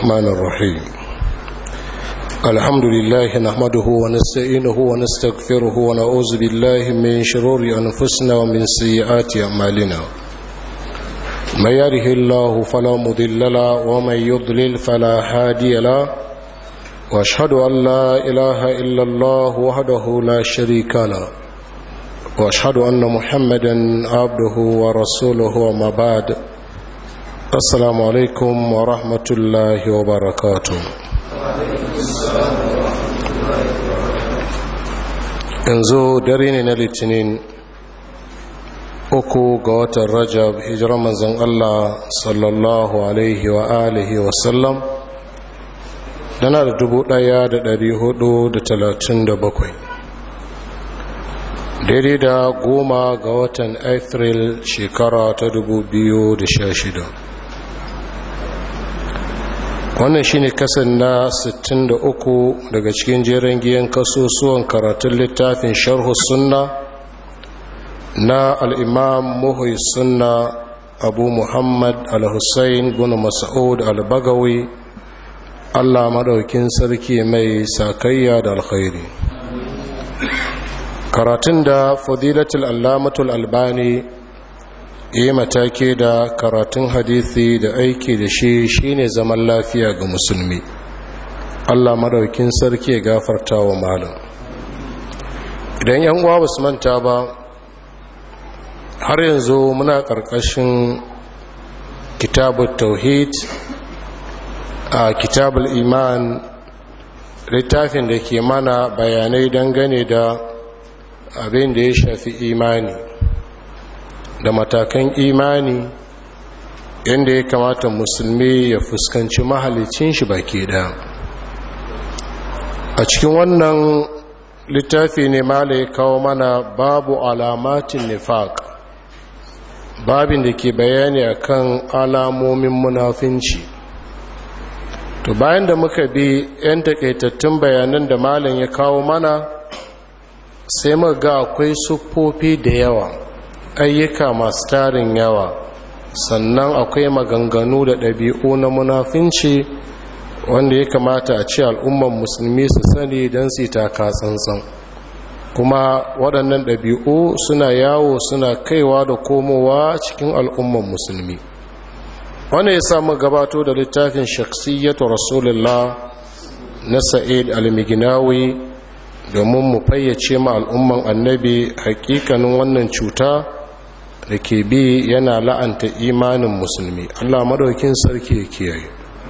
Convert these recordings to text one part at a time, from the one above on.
الرحمن الرحيم الحمد لله نحمده ونستعينه ونستغفره ونعوذ بالله من شرور أنفسنا ومن سيئات أعمالنا من يره الله فلا مضل له ومن يضلل فلا هادي له واشهد أن لا إله إلا الله وحده لا شريك له واشهد أن محمدا عبده ورسوله وما بعد السلام عليكم ورحمة الله وبركاته yanzu dare ne na litinin uku ga watan rajab hijirar manzan Allah sallallahu alaihi wa alihi wasallam dana da dubu daya da dari hudu da talatin da bakwai daidai da goma ga watan april shekara ta dubu biyu da sha shida wannan shine kasan na 63 daga cikin jerin giyan kasusuwan karatun littafin sharhu sunna na al'imam muhui sunna abu muhammad al-hussein bin mas'ud al-bagawi allah maɗaukin sarki mai sakayya da alkhairi karatun da fadilatul allamatul albani yi matake da karatun hadithi da aiki da shi shine zaman lafiya ga musulmi allah madaukin sarki gafarta wa malam idan yan uwa basu manta ba har yanzu muna ƙarƙashin kitabul tauhid a kitabul iman littafin da ke mana bayanai dangane da abin da ya shafi imani da matakan imani yadda ya kamata musulmi ya fuskanci mahalicin shi baki da a cikin wannan littafi ne mala ya kawo mana babu alamatin nifaq babin da ke bayani akan alamomin munafinci to bayan da muka bi 'yan takaitattun bayanan da malam ya kawo mana sai muka ga akwai siffofi da yawa ayyuka masu tarin yawa sannan akwai maganganu da ɗabi'u na munafinci wanda ya kamata a ce al'umman musulmi su sani don su taka tsantsan kuma waɗannan ɗabi'u suna yawo suna kaiwa da komowa cikin al'umman musulmi wanda ya samu gabato da littafin shaksiyyatu rasulullah na sa'id al-miginawi domin mu fayyace ma al'umman annabi hakikanin wannan cuta da ke bi yana la'anta imanin musulmi allah maɗaukin sarki ya kiyaye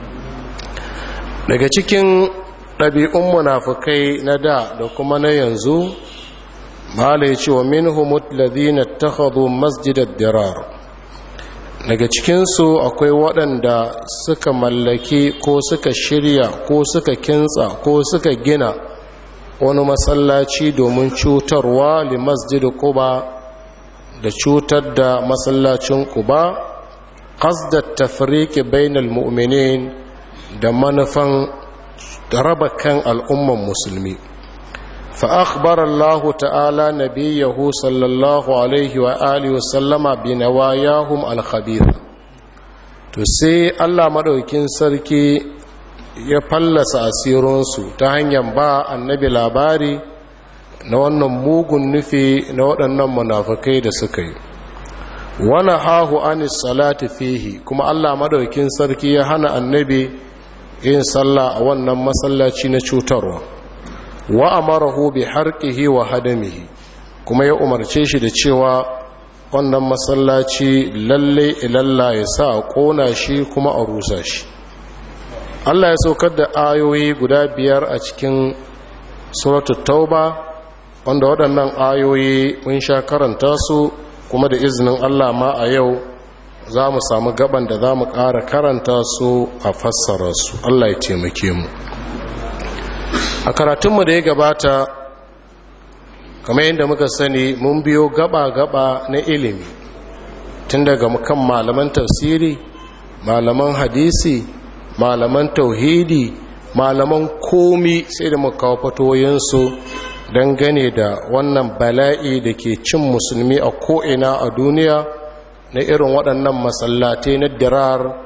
daga cikin ɗabi'un munafukai na da da kuma na yanzu mala ya ce wa min humut ladina takhadhu masjidad dirar daga cikinsu akwai waɗanda suka mallaki ko suka shirya ko suka kintsa ko suka gina wani masallaci domin cutarwa li masjid quba da cutar da masallacin quba qasdat tafriqi bainal mu'minin da manufan raba kan al'umman musulmi fa akhbara Allah ta'ala nabiyahu sallallahu alaihi wa alihi wa sallama bi nawayahum al-khabitha to sai Allah madaukin sarki ya fallasa asirinsu ta hanyar ba annabi labari na wannan mugun nufi na waɗannan munafukai da suka yi wani hahu anis salati fihi kuma allah madaukin sarki ya hana annabi yin sallah a wannan masallaci na cutarwa wa amarahu bi harqihi wa hadamihi kuma ya umarce shi da cewa wannan masallaci lalle ilalla ya sa a ƙona shi kuma a rusa shi Allah ya saukar da ayoyi guda biyar a cikin suratul tauba wanda waɗannan ayoyi mun sha karanta su kuma da izinin Allah ma a yau za mu samu gaban da za mu ƙara karanta su a fassara su Allah ya taimake mu a karatunmu da ya gabata kamar yadda muka sani mun biyo gaba-gaba na ilimi tun daga kan malaman tafsiri malaman hadisi malaman tauhidi malaman komi sai da muka fatoyinsu don gane da wannan bala'i da ke cin musulmi a ko'ina a duniya na irin waɗannan masallatai na dirar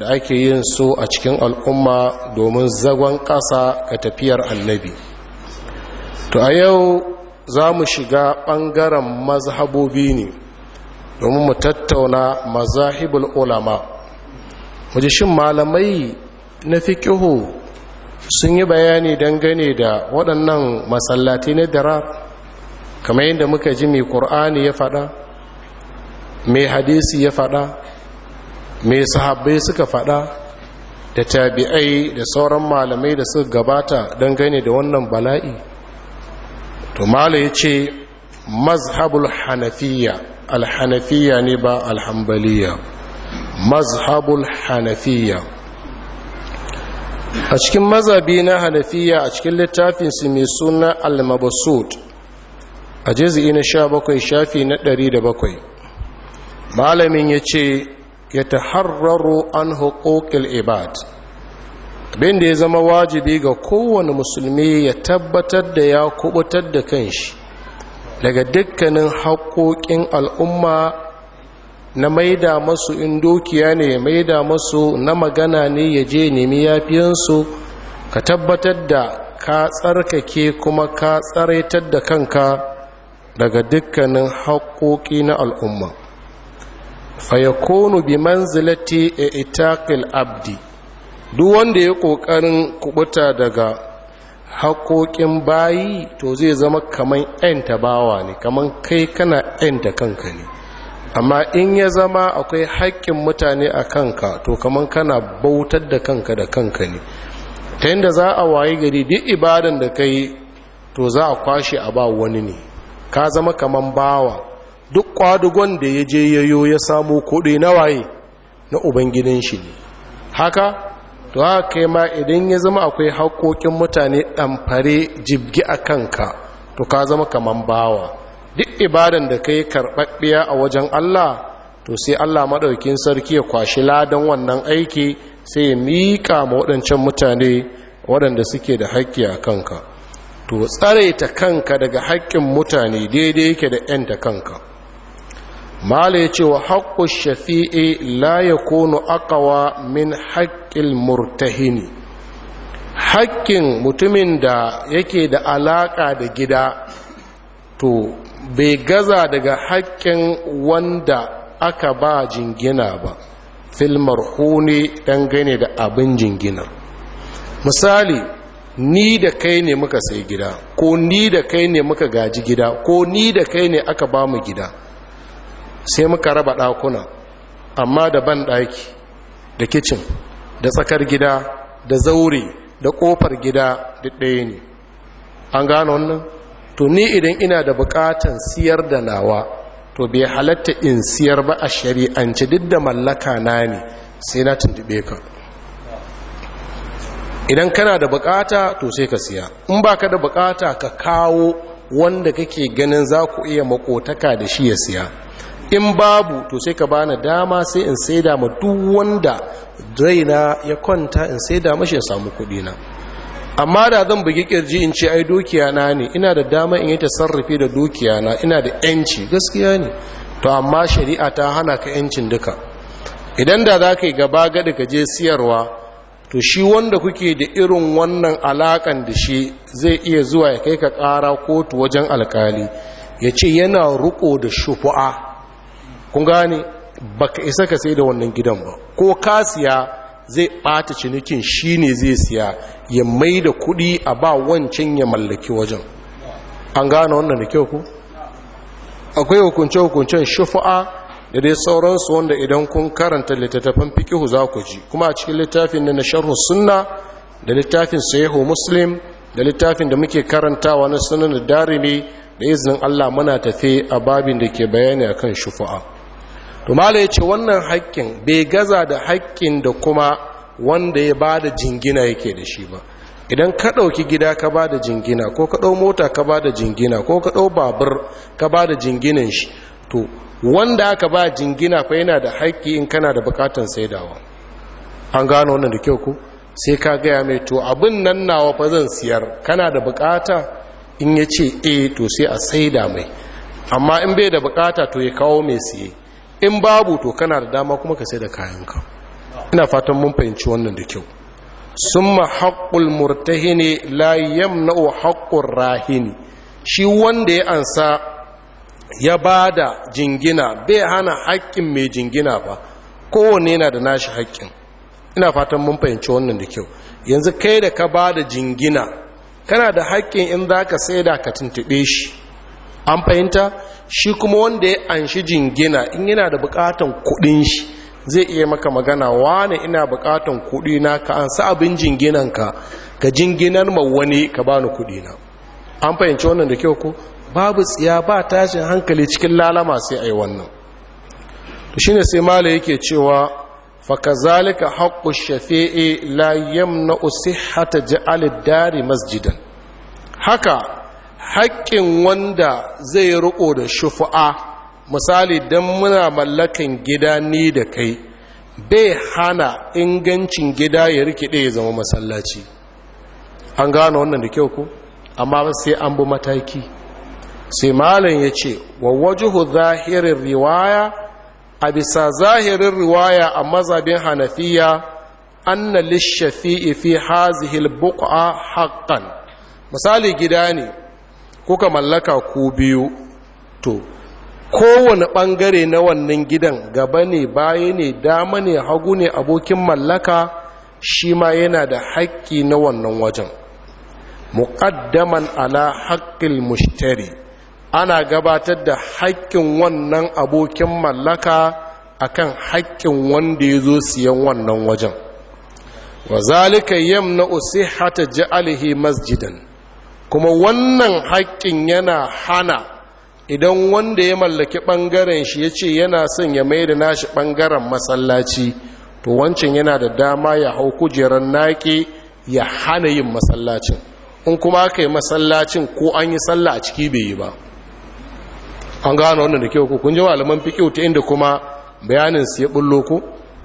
da ake yin su a cikin al'umma domin zagon ƙasa ga tafiyar annabi to a yau za mu shiga ɓangaren mazhabobi ne domin mu tattauna mazahibul ulama waje shin malamai na fiƙihu sun yi bayani dangane da waɗannan masallatai na darar kamar yadda muka ji mai ƙur'ani ya faɗa mai hadisi ya faɗa mai sahabbai suka faɗa da tabi'ai da sauran malamai da suka gabata dangane da wannan bala'i to mala ya ce mazhabul hanafiya alhanafiya ne ba alhambaliya mazhabul hanafiya a cikin mazabi na hanafiya a cikin littafinsu mai suna al-mabasud a jizi na sha bakwai shafi na ɗari da bakwai malamin ya ce ya taharraro an hukukil ibad abinda ya zama wajibi ga kowane musulmi ya tabbatar da ya kubutar da kanshi daga dukkanin haƙoƙin al'umma na maida masu in dukiya ne ya maida masu na magana ne ya je nemi yafiyansu ka tabbatar da ka tsarkake kuma ka tsaraitar da kanka daga dukkanin haƙoƙi na al'umma fayakonu bi manzilati a itakil abdi duk wanda ya ƙoƙarin kubuta daga haƙoƙin bayi to zai zama kaman 'yanta bawa ne kaman kai kana 'yanta kanka ne amma in ya zama akwai haƙƙin mutane a kanka to kaman kana bautar da kanka da kanka ne ta yadda za a wayi gari duk ibadan da ka yi to za a kwashe a ba wani ne ka zama kaman bawa duk kwadugon da ya je yayo ya samu kuɗi na waye na ubangidan shi ne haka to haka kai ma idan ya zama akwai haƙoƙin mutane ɗamfare jibgi a kanka to ka zama kaman bawa duk ibadan da ka yi karɓaɓɓiya a wajen Allah to sai Allah maɗaukin sarki ya kwashi ladan wannan aiki sai ya miƙa ma waɗancan mutane waɗanda suke da haƙƙi a kanka to tsare ta kanka daga haƙƙin mutane daidai yake da ‘yanta kanka mala ya ce wa haƙƙun shafi'i la ya kono akawa min haƙƙin murtahini haƙƙin mutumin da yake da alaƙa da gida to bai gaza daga haƙƙin wanda aka ba jingina ba filmar hune dangane da abin jinginar misali ni da kai ne muka sai gida ko ni da kai ne muka gaji gida ko ni da kai ne aka ba mu gida sai muka raba ɗakuna amma da ban ɗaki da kicin da tsakar gida da zaure da ƙofar gida da ɗaya ne an gano wannan to ni idan ina da buƙatan siyar da nawa to bai halatta in siyar ba a shari'ance duk da mallaka na ne sai na tuntube ka idan kana da bukata to sai ka siya in baka da bukata ka kawo wanda kake ganin za ku iya makotaka da shi ya siya in babu to sai ka bani dama sai in saida ma duk wanda raina ya kwanta in saida mashi ya samu kudi na amma da zan bugi kirji in ce ai dukiya na ne ina da dama in yi tasarrufi da dukiya na ina da yanci gaskiya ne to amma shari'a ta hana ka yancin duka idan da za ka yi gaba gada ka je siyarwa to shi wanda kuke da irin wannan alakan da shi zai iya zuwa ya kai ka ƙara kotu wajen alkali ya ce yana riko da shufu'a kun gane baka isa ka sai da wannan gidan ba ko ka siya zai ɓata cinikin shi ne zai siya ya mai da kuɗi a ba wancan ya mallaki wajen an gane wannan da kyau ku akwai hukunce-hukuncen shufu'a da dai sauransu wanda idan kun karanta littattafan fikihu za ku ji kuma a cikin littafin na sharhu sunna da littafin sahihu muslim da littafin da muke karantawa na sunan darimi da izinin Allah muna tafe a babin da ke bayani akan shufa'a to mala yace wannan haƙƙin bai gaza da haƙƙin da kuma wanda ya bada jingina yake da shi ba idan ka ɗauki gida ka bada jingina ko ka ɗau mota ka bada jingina ko ka ɗau babur ka bada jinginan shi to wanda aka ba jingina fa yana da haƙƙi in kana da buƙatar saidawa an gano wannan da kyau ku sai ka gaya mai to abin nan nawa fa zan siyar kana da buƙata in ya ce e to sai a saida mai amma in bai da buƙata to ya kawo mai siye in babu to kana da dama kuma ka sai da kayanka ina fatan mun fahimci wannan da kyau summa haqqul murtahini la yamna'u haqqur rahini shi wanda ya ansa ya bada jingina bai hana haƙƙin mai jingina ba kowanne yana da nashi haƙƙin ina fatan mun fahimci wannan da kyau yanzu kai da ka bada jingina kana da haƙƙin in za ka saida ka tuntuɓe shi an fahimta shi kuma wanda ya anshi jingina in yana da buƙatan kuɗin shi zai iya maka magana wane ina buƙatan kuɗi na ka ansa abin jinginanka ka jinginar ma wani ka bani kuɗi na an fahimci wannan da kyau ko babu tsiya ba tashin hankali cikin lalama sai a yi wannan to shine sai mala yake cewa fakazalika haqqu shafi'i la yamna'u sihhata ja'al dari masjidan haka haƙƙin wanda zai riko da shufu'a misali dan muna mallakan gida ni da kai bai hana ingancin gida ya rikide ya zama masallaci an gano wannan da kyau ko amma sai an bi mataki sai malam ya ce wa wajuhu zahirin riwaya a bisa zahirin riwaya a mazabin hanafiya anna lishafi'i fi hazihil buqa haqqan misali gida ne kuka mallaka ku biyu to kowane ɓangare na wannan gidan gaba ne baya ne dama ne hagu ne abokin mallaka shi ma yana da haƙƙi na wannan wajen muƙaddaman ala haƙƙil mushtari ana gabatar da haƙƙin wannan abokin mallaka akan haƙƙin wanda ya zo siyan wannan wajen wa zalika yamna usihata ja'alihi masjidan kuma wannan haƙƙin yana hana idan wanda ya mallaki ɓangaren shi ya ce yana son ya mai da nashi ɓangaren masallaci to wancan yana da dama ya hau kujerar naƙi ya hana yin masallacin in kuma aka yi masallacin ko an yi sallah a ciki bai yi ba an gano wannan da kyau ku kun ji malaman fiƙi ta inda kuma bayanin su ya bullo ku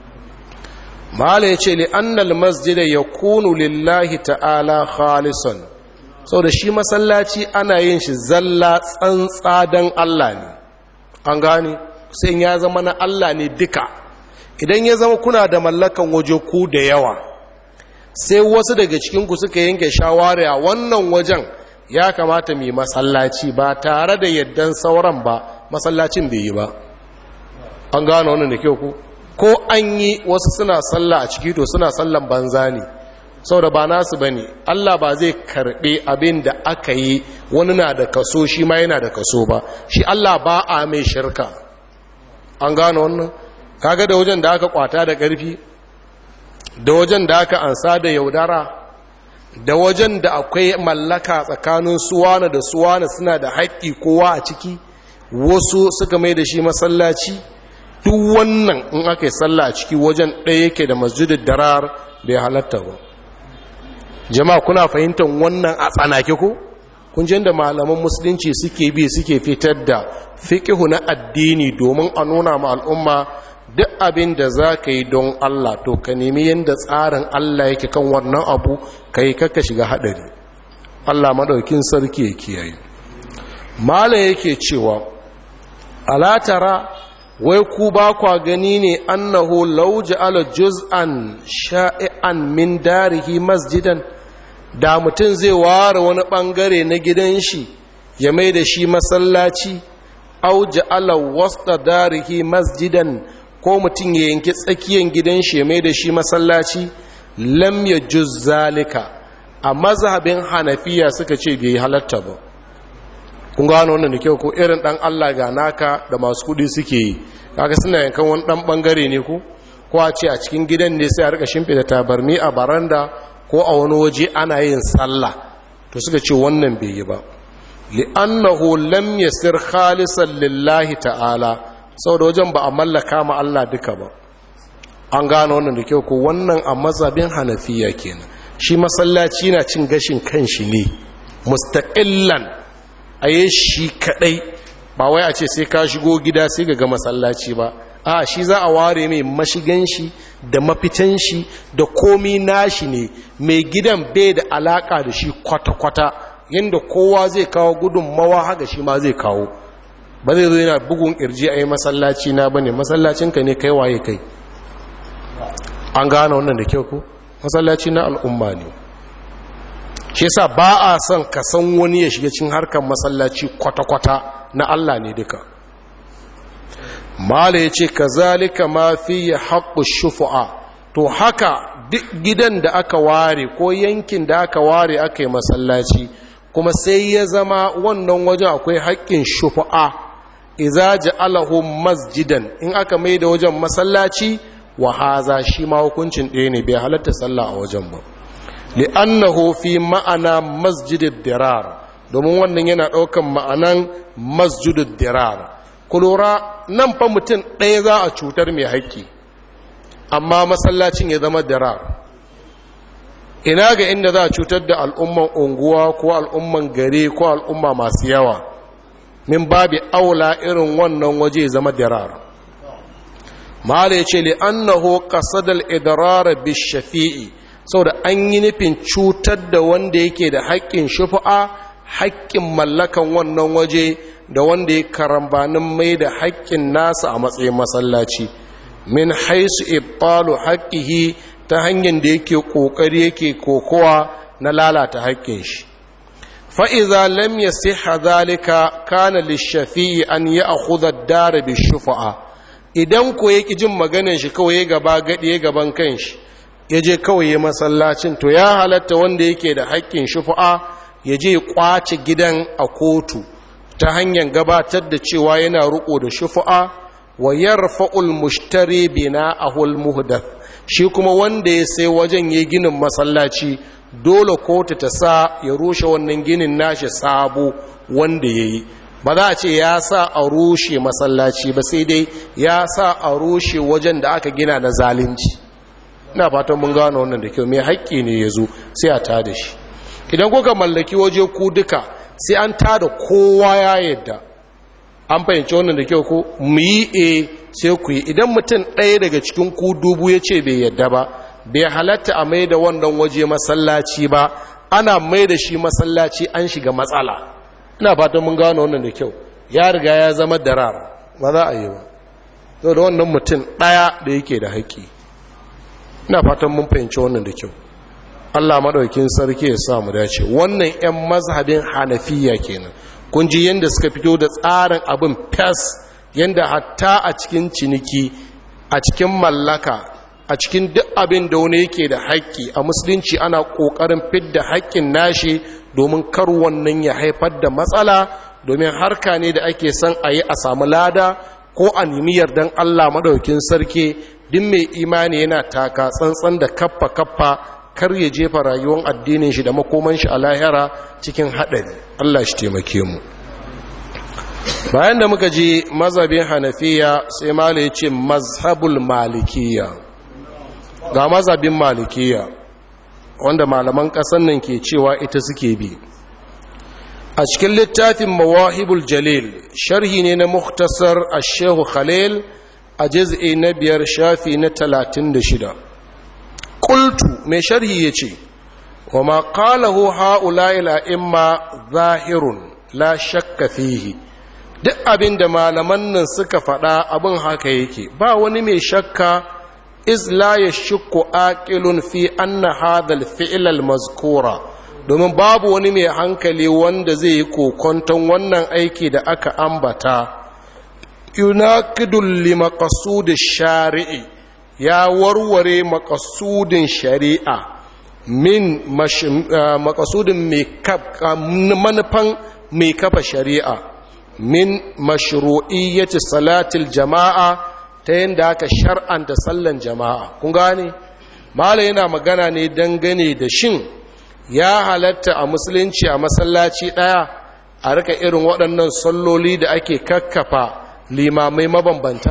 mala ya ce li annal masjida ya kunu lillahi ta'ala khalisan sau da shi masallaci ana yin shi zalla tsantsa don Allah ne an gane sai ya zama na Allah ne duka idan ya zama kuna da mallakan waje ku da yawa sai wasu daga cikinku suka yanke shawara wannan wajen ya kamata mai masallaci ba tare da yaddan sauran ba masallacin bai yi ba an gane wannan da kyau ku ko an yi wasu suna sallah a ciki to suna sallan banza ne saboda ba nasu bane Allah ba zai karbe abin da aka yi wani na da kaso shi ma yana da kaso ba shi Allah ba a mai shirka an gano wannan kaga da wajen da aka kwata da ƙarfi da wajen da aka ansa da yaudara da wajen da akwai mallaka tsakanin suwana da suwana suna da haƙƙi kowa a ciki wasu suka mai da shi masallaci duk wannan in aka yi sallah a ciki wajen ɗaya yake da masjidin darar bai halatta ba jama'a kuna fahimtar wannan a tsanake ko kun da malaman musulunci suke bi suke fitar da fiqhu na addini domin a nuna ma al'umma duk abin da za ka yi don Allah to ka nemi yadda tsarin Allah yake kan wannan abu ka yi kaka shiga haɗari Allah maɗaukin sarki ya kiyaye mala yake cewa alatara wai ku ba kwa gani ne annahu law ja'ala juz'an sha'i'an min darihi masjidan da mutum zai ware wani bangare na gidan shi ya mai da shi masallaci au ja'ala wasta darihi masjidan ko mutum ya yanki tsakiyar gidan shi ya mai da shi masallaci lam ya juz zalika a mazhabin hanafiya suka ce bai halatta ba kun gano wannan da kyau ko irin dan Allah ga naka da masu kudi suke yi kaga suna yankan wani dan bangare ne ko ko a ce a cikin gidan ne sai a rika shimfida tabarni a baranda ko a wani waje ana yin sallah to suka ce wannan bai yi ba li'annahu lam yasir khalisan lillahi ta'ala saboda wajen ba a mallaka ma Allah duka ba an gano wannan da kyau ko wannan a mazhabin hanafiya kenan shi masallaci na cin gashin kanshi ne mustaqillan a yi shi kadai ba wai a ce sai ka shigo gida sai ga masallaci ba a shi za a ware mai mashigan shi da mafitan shi da komi nashi ne mai gidan bai da alaka da shi kwata-kwata yadda kowa zai kawo gudunmawa haka shi ma zai kawo ba zai zo yana bugun kirji a yi masallaci na bane masallacinka ne kai waye kai an gane wannan da kyau ku masallaci na al'umma ne shi sa ba a son ka san wani ya shiga cin harkar masallaci kwata-kwata na Allah ne duka mala ya ce ka zalika ma fi ya haƙu shufu'a to haka duk gidan da aka ware ko yankin da aka ware aka yi masallaci kuma sai ya zama wannan wajen akwai haƙƙin shufu'a iza ja'alahu masjidan in aka mai da wajen masallaci wa haza shi ma hukuncin ɗaya ne bai halatta sallah a wajen ba li'annahu fi ma'ana masjidid dirar domin wannan yana ɗaukan ma'anan masjidid dirar ku lura nan fa mutum ɗaya za a cutar mai haƙƙi amma masallacin ya zama dirar ina ga inda za a cutar da al'umman unguwa ko al'umman gari ko al'umma masu yawa min babi aula irin wannan waje zama dirar mala ya ce li'annahu qasadal idrar bishafi'i saboda an yi nufin cutar da wanda yake da haƙƙin shufa'a haƙƙin mallakan wannan waje da wanda ya karambanin mai da haƙƙin nasa a matsayin masallaci min haisu ibtalu haƙƙihi ta hanyar da yake ƙoƙari yake kokowa na lalata haƙƙin shi fa'iza lam ya siha zalika kana lishafi'i an yi a hudar dara bi shufa'a idan ko yake jin maganin shi kawai gaba gaɗi gaban kan shi ya je kawai ya masallacin to ya halatta wanda yake da haƙƙin shufa'a ya je ƙwace gidan a kotu ta hanyar gabatar da cewa yana riƙo da shufa'a wa yarfa'ul mushtari bina ahul muhdath shi kuma wanda ya sai wajen ya ginin masallaci dole kotu ta sa ya rushe wannan ginin nashi sabo wanda ya yi ba za a ce ya sa a rushe masallaci ba sai dai ya sa a rushe wajen da aka gina na zalunci ina fatan mun gano wannan da kyau mai haƙƙi ne ya zo sai a tada shi idan kuka mallaki waje ku duka sai an tada kowa ya yadda an fahimci wannan da kyau ko mu yi e sai ku yi idan mutum ɗaya daga cikin ku dubu ya ce bai yadda ba bai halatta a mai da wannan waje masallaci ba ana mai da shi masallaci an shiga matsala ina fatan mun gano wannan da kyau ya riga ya zama darar ba za a yi ba sau da wannan mutum ɗaya da yake da haƙƙi ina fatan mun fahimci wannan da kyau allah maɗaukin sarki ya sa mu dace wannan 'yan mazhabin hanafiya kenan kun ji yadda suka fito da tsarin abin fes yadda hatta a cikin ciniki a cikin mallaka a cikin duk abin da wani yake da haƙƙi a musulunci ana ƙoƙarin fidda haƙƙin nashi domin kar wannan ya haifar da matsala domin harka ne da ake son a yi a samu lada ko a nemi yardan allah maɗaukin sarki duk mai imani yana taka tsantsan da kaffa kaffa kar ya jefa rayuwar addinin shi da makoman shi a lahira cikin haɗari Allah shi taimake mu bayan da muka ji mazhabin hanafiya sai mala ya ce mazhabul malikiya ga mazhabin malikiya wanda malaman ƙasar nan ke cewa ita suke bi a cikin littafin mawahibul jalil sharhi ne na muktasar a shehu khalil a jiz'i na biyar shafi na talatin da shida qultu mai sharhi yace wa ma qalahu haula'i la'imma zahirun la shakka fihi duk abinda malaman nan suka faɗa abin haka yake ba wani mai shakka iz la yashku aqilun fi anna hadha al-fi'l al-mazkura domin babu wani mai hankali wanda zai yi kokonton wannan aiki da aka ambata yunaqidul limaqsud ash-shari'i ya warware makasudin shari'a min makasudin manufan mai kafa shari'a min mashru'iyyati salatil jama'a ta yadda aka shar'anta sallan jama'a kun gane mala yana magana ne dangane da shin ya halatta a musulunci a masallaci ɗaya a rika irin waɗannan salloli da ake kakkafa limamai mabambanta?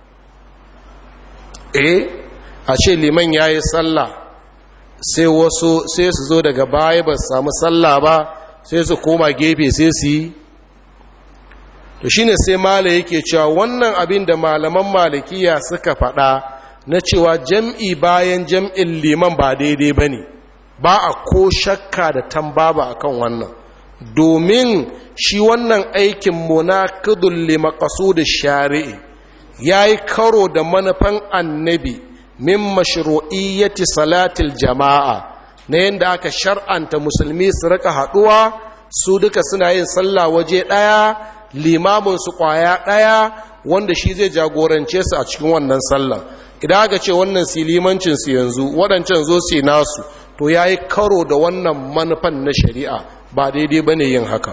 eh a ce liman ya yi sallah sai wasu sai su zo daga baya ba su samu sallah ba sai su koma gefe sai su yi to shine sai mala yake cewa wannan abin da malaman malikiya suka faɗa na cewa jam'i bayan jam'in liman ba daidai ba ne ba a ko shakka da tambaba akan wannan domin shi wannan aikin munaqidul li da shari'i ya yi karo da manufan annabi min mashru'iyyati salatil jama'a na yadda aka shar'anta musulmi su rika haɗuwa su duka suna yin sallah waje ɗaya limamin su ƙwaya ɗaya wanda shi zai jagorance su a cikin wannan sallah idan aka ce wannan su limancin su yanzu waɗancan zo su nasu to ya yi karo da wannan manufan na shari'a ba daidai ba ne yin haka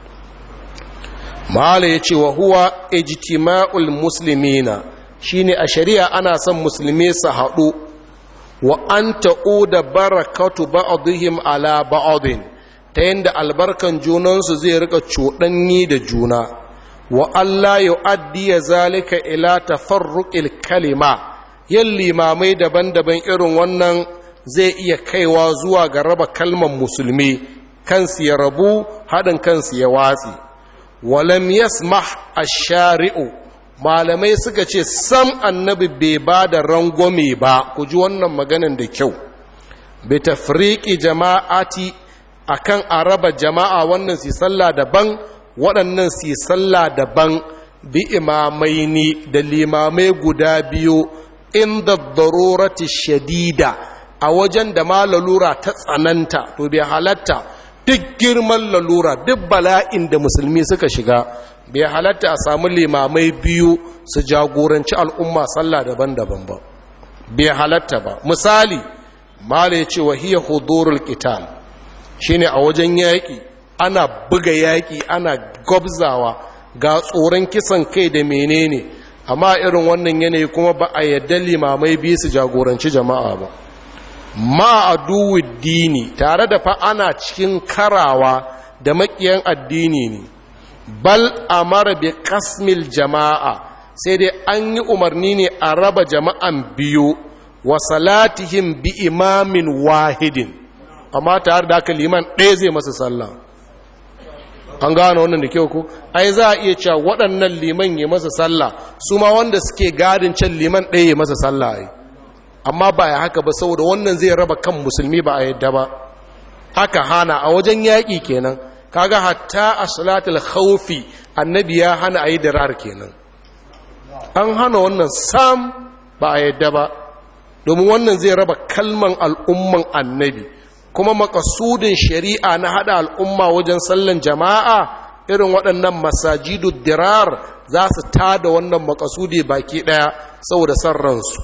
mahala ya ce wa huwa ijtima'ul muslimina shine a shari'a ana son musulmi su haɗu wa an ta'uda barakatu ba'dihim ala ba'din ta yadda albarkan junansu zai rika cuɗanyi da juna wa Allah yu'addi zalika ila tafarruqil kalima yin limamai daban-daban irin wannan zai iya kaiwa zuwa ga raba kalmar musulmi kansu ya rabu haɗin kansu ya watsi walam yasmah ash-shari'u malamai suka ce sam annabi bai ba da rangwame ba ku ji wannan maganin da kyau bi tafriqi jama'ati akan a raba jama'a wannan su sallah daban waɗannan su sallah daban bi imamaini da limamai guda biyu inda darurati shadida a wajen da ma lalura ta tsananta to bai halatta duk girman lalura duk bala'in da musulmi suka shiga bai halatta a samu limamai biyu su jagoranci al'umma sallah daban-daban ba bai halatta ba misali mala ya ce wahiyar hudurul qital shine a wajen yaƙi ana buga yaƙi ana gwabzawa ga tsoron kisan kai da menene amma irin wannan yanayi kuma ba a yadda limamai biyu su jagoranci jama'a ba ma aduwi dini tare da fa ana cikin karawa da makiyan addini ne bal amara bi kasmil jama'a sai dai an yi umarni ne a raba jama'an biyu wa salatihim bi imamin wahidin amma tare da haka liman ɗaya zai masa sallah an gano wannan da kyau ku ai za a iya cewa waɗannan liman ya masa sallah su ma wanda suke gadin can liman ɗaya ya masa sallah ai amma ba ya haka ba saboda wannan zai raba kan musulmi ba a yadda ba haka hana a wajen yaƙi kenan kaga hatta a salatul khawfi annabi ya hana a yi dirar kenan an hana wannan sam ba a yadda ba domin wannan zai raba kalman al'umman annabi kuma makasudin shari'a na hada al'umma wajen sallan jama'a irin waɗannan masajidu dirar za su tada wannan makasudi baki ɗaya saboda san ransu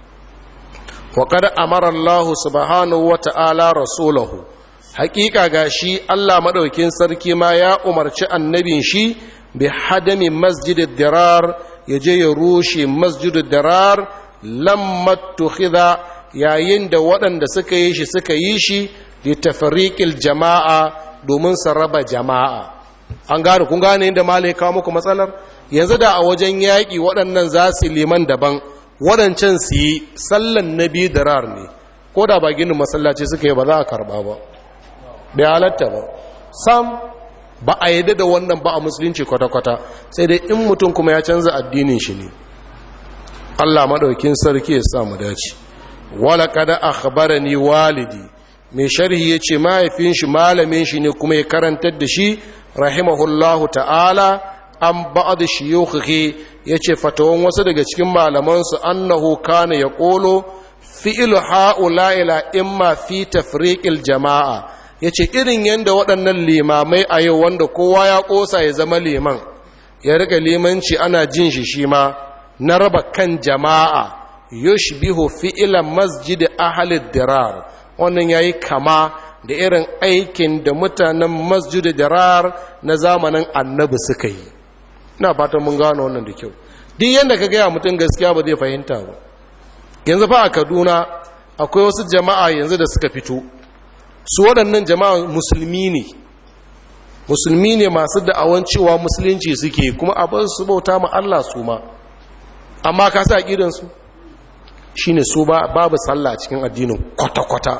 wa kada amara Allah subhanahu wa ta'ala rasulahu hakika ga shi Allah maɗaukin sarki ma ya umarci annabin shi bi hadami masjidid dirar ya je ya rushe masjidid dirar lamma tukhidha yayin da waɗanda suka yi shi suka yi shi li tafriqil jama'a domin su raba jama'a an gane kun gane inda malai kawo muku matsalar yanzu da a wajen yaƙi waɗannan za su liman daban waɗancan su yi sallan na biyu dirar ne ko da ba ginin masallaci suka yi ba za a karɓa ba bai halatta ba sam ba a yadda da wannan ba a musulunci kwata-kwata sai dai in mutum kuma ya canza addinin shi ne allah maɗaukin sarki ya samu dace wala kada akhbarani walidi mai sharhi ya ce mahaifin shi malamin shi ne kuma ya karantar da shi rahimahullahu ta'ala an ba'ad shiyukhi ya ce fatawan wasu daga cikin malamansu annahu kana ya ƙolo fi'il ha'ula ila imma fi tafriqil jama'a ya ce irin yadda waɗannan limamai a yau wanda kowa ya ƙosa ya zama liman ya riga limanci ana jin shi shi ma na raba kan jama'a yushbihu fi'ilan masjid ahalid dirar wannan yayi kama da irin aikin da mutanen masjid dirar na zamanin annabi suka yi ina fatan mun gano wannan da kyau duk yanda ka gaya mutum gaskiya ba zai fahimta ba yanzu fa a kaduna akwai wasu jama'a yanzu da suka fito su waɗannan jama'a musulmi ne musulmi ne masu da'awan cewa musulunci suke kuma abin su bauta ma Allah su ma amma ka sa ƙidansu shi ne su babu sallah cikin addinin kwata-kwata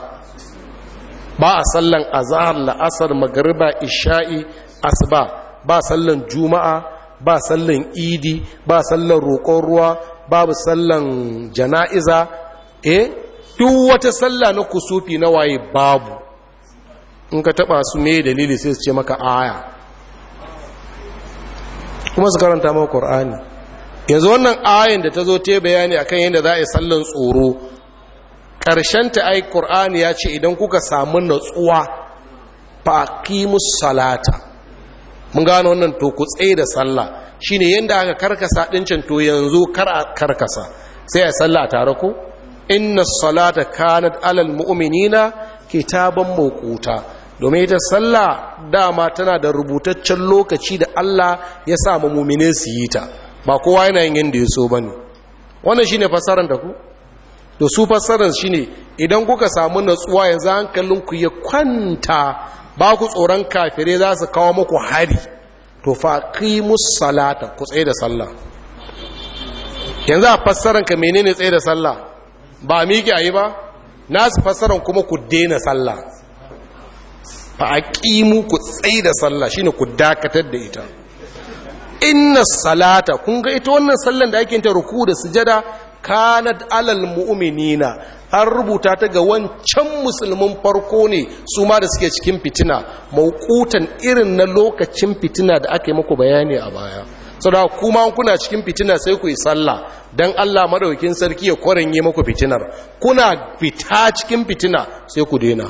ba a sallan azahar la'asar magariba isha'i asuba ba sallan juma'a ba sallan idi ba sallan roƙon ruwa babu sallan jana'iza eh duk wata sallah na kusufi na waye babu in ka taba su me dalili sai su ce maka aya kuma su karanta maka qur'ani yanzu wannan ayin da ta zo ta bayani akan yadda za a yi sallan tsoro ta ai ƙur'ani ya ce idan kuka samu natsuwa faqimus salata mun gano wannan to ku tsaye da sallah shine yanda aka karkasa ɗincin to yanzu kar a karkasa sai a sallah tare ko inna salata kanat alal mu'minina kitaban mawquta domin ita sallah dama tana da rubutaccen lokaci da Allah ya sa mu mu'mine su yi ta ba kowa yana yin yanda ya so bane wannan shine fasaran da ku to su fasaran shine idan kuka samu natsuwa yanzu hankalinku ya kwanta ba ku tsoron kafirai za su kawo muku hari to faqimus salata ku tsaye da sallah yanzu a fassaran ka menene tsaye da sallah ba miƙe ayi ba nasu fassaran kuma ku daina sallah fa aqimu ku tsaye da sallah shine ku dakatar da ita inna salata kun ga ita wannan sallan da ake yin ta ruku da sujada kanat alal mu'minina an rubuta ta ga wancan musulmin farko ne su ma da suke cikin fitina maukutan irin na lokacin fitina da aka yi muku bayani a baya saboda kuma kuna cikin fitina sai ku yi sallah dan Allah madaukakin sarki ya kwaranye muku fitinar kuna fita cikin fitina sai ku daina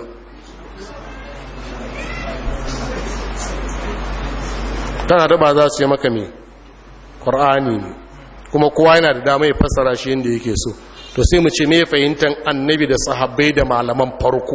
kana da ba za su yi maka me qur'ani ne kuma kowa yana da dama ya fassara shi yadda yake so to sai mu ce me fahimtar annabi da sahabbai da malaman farko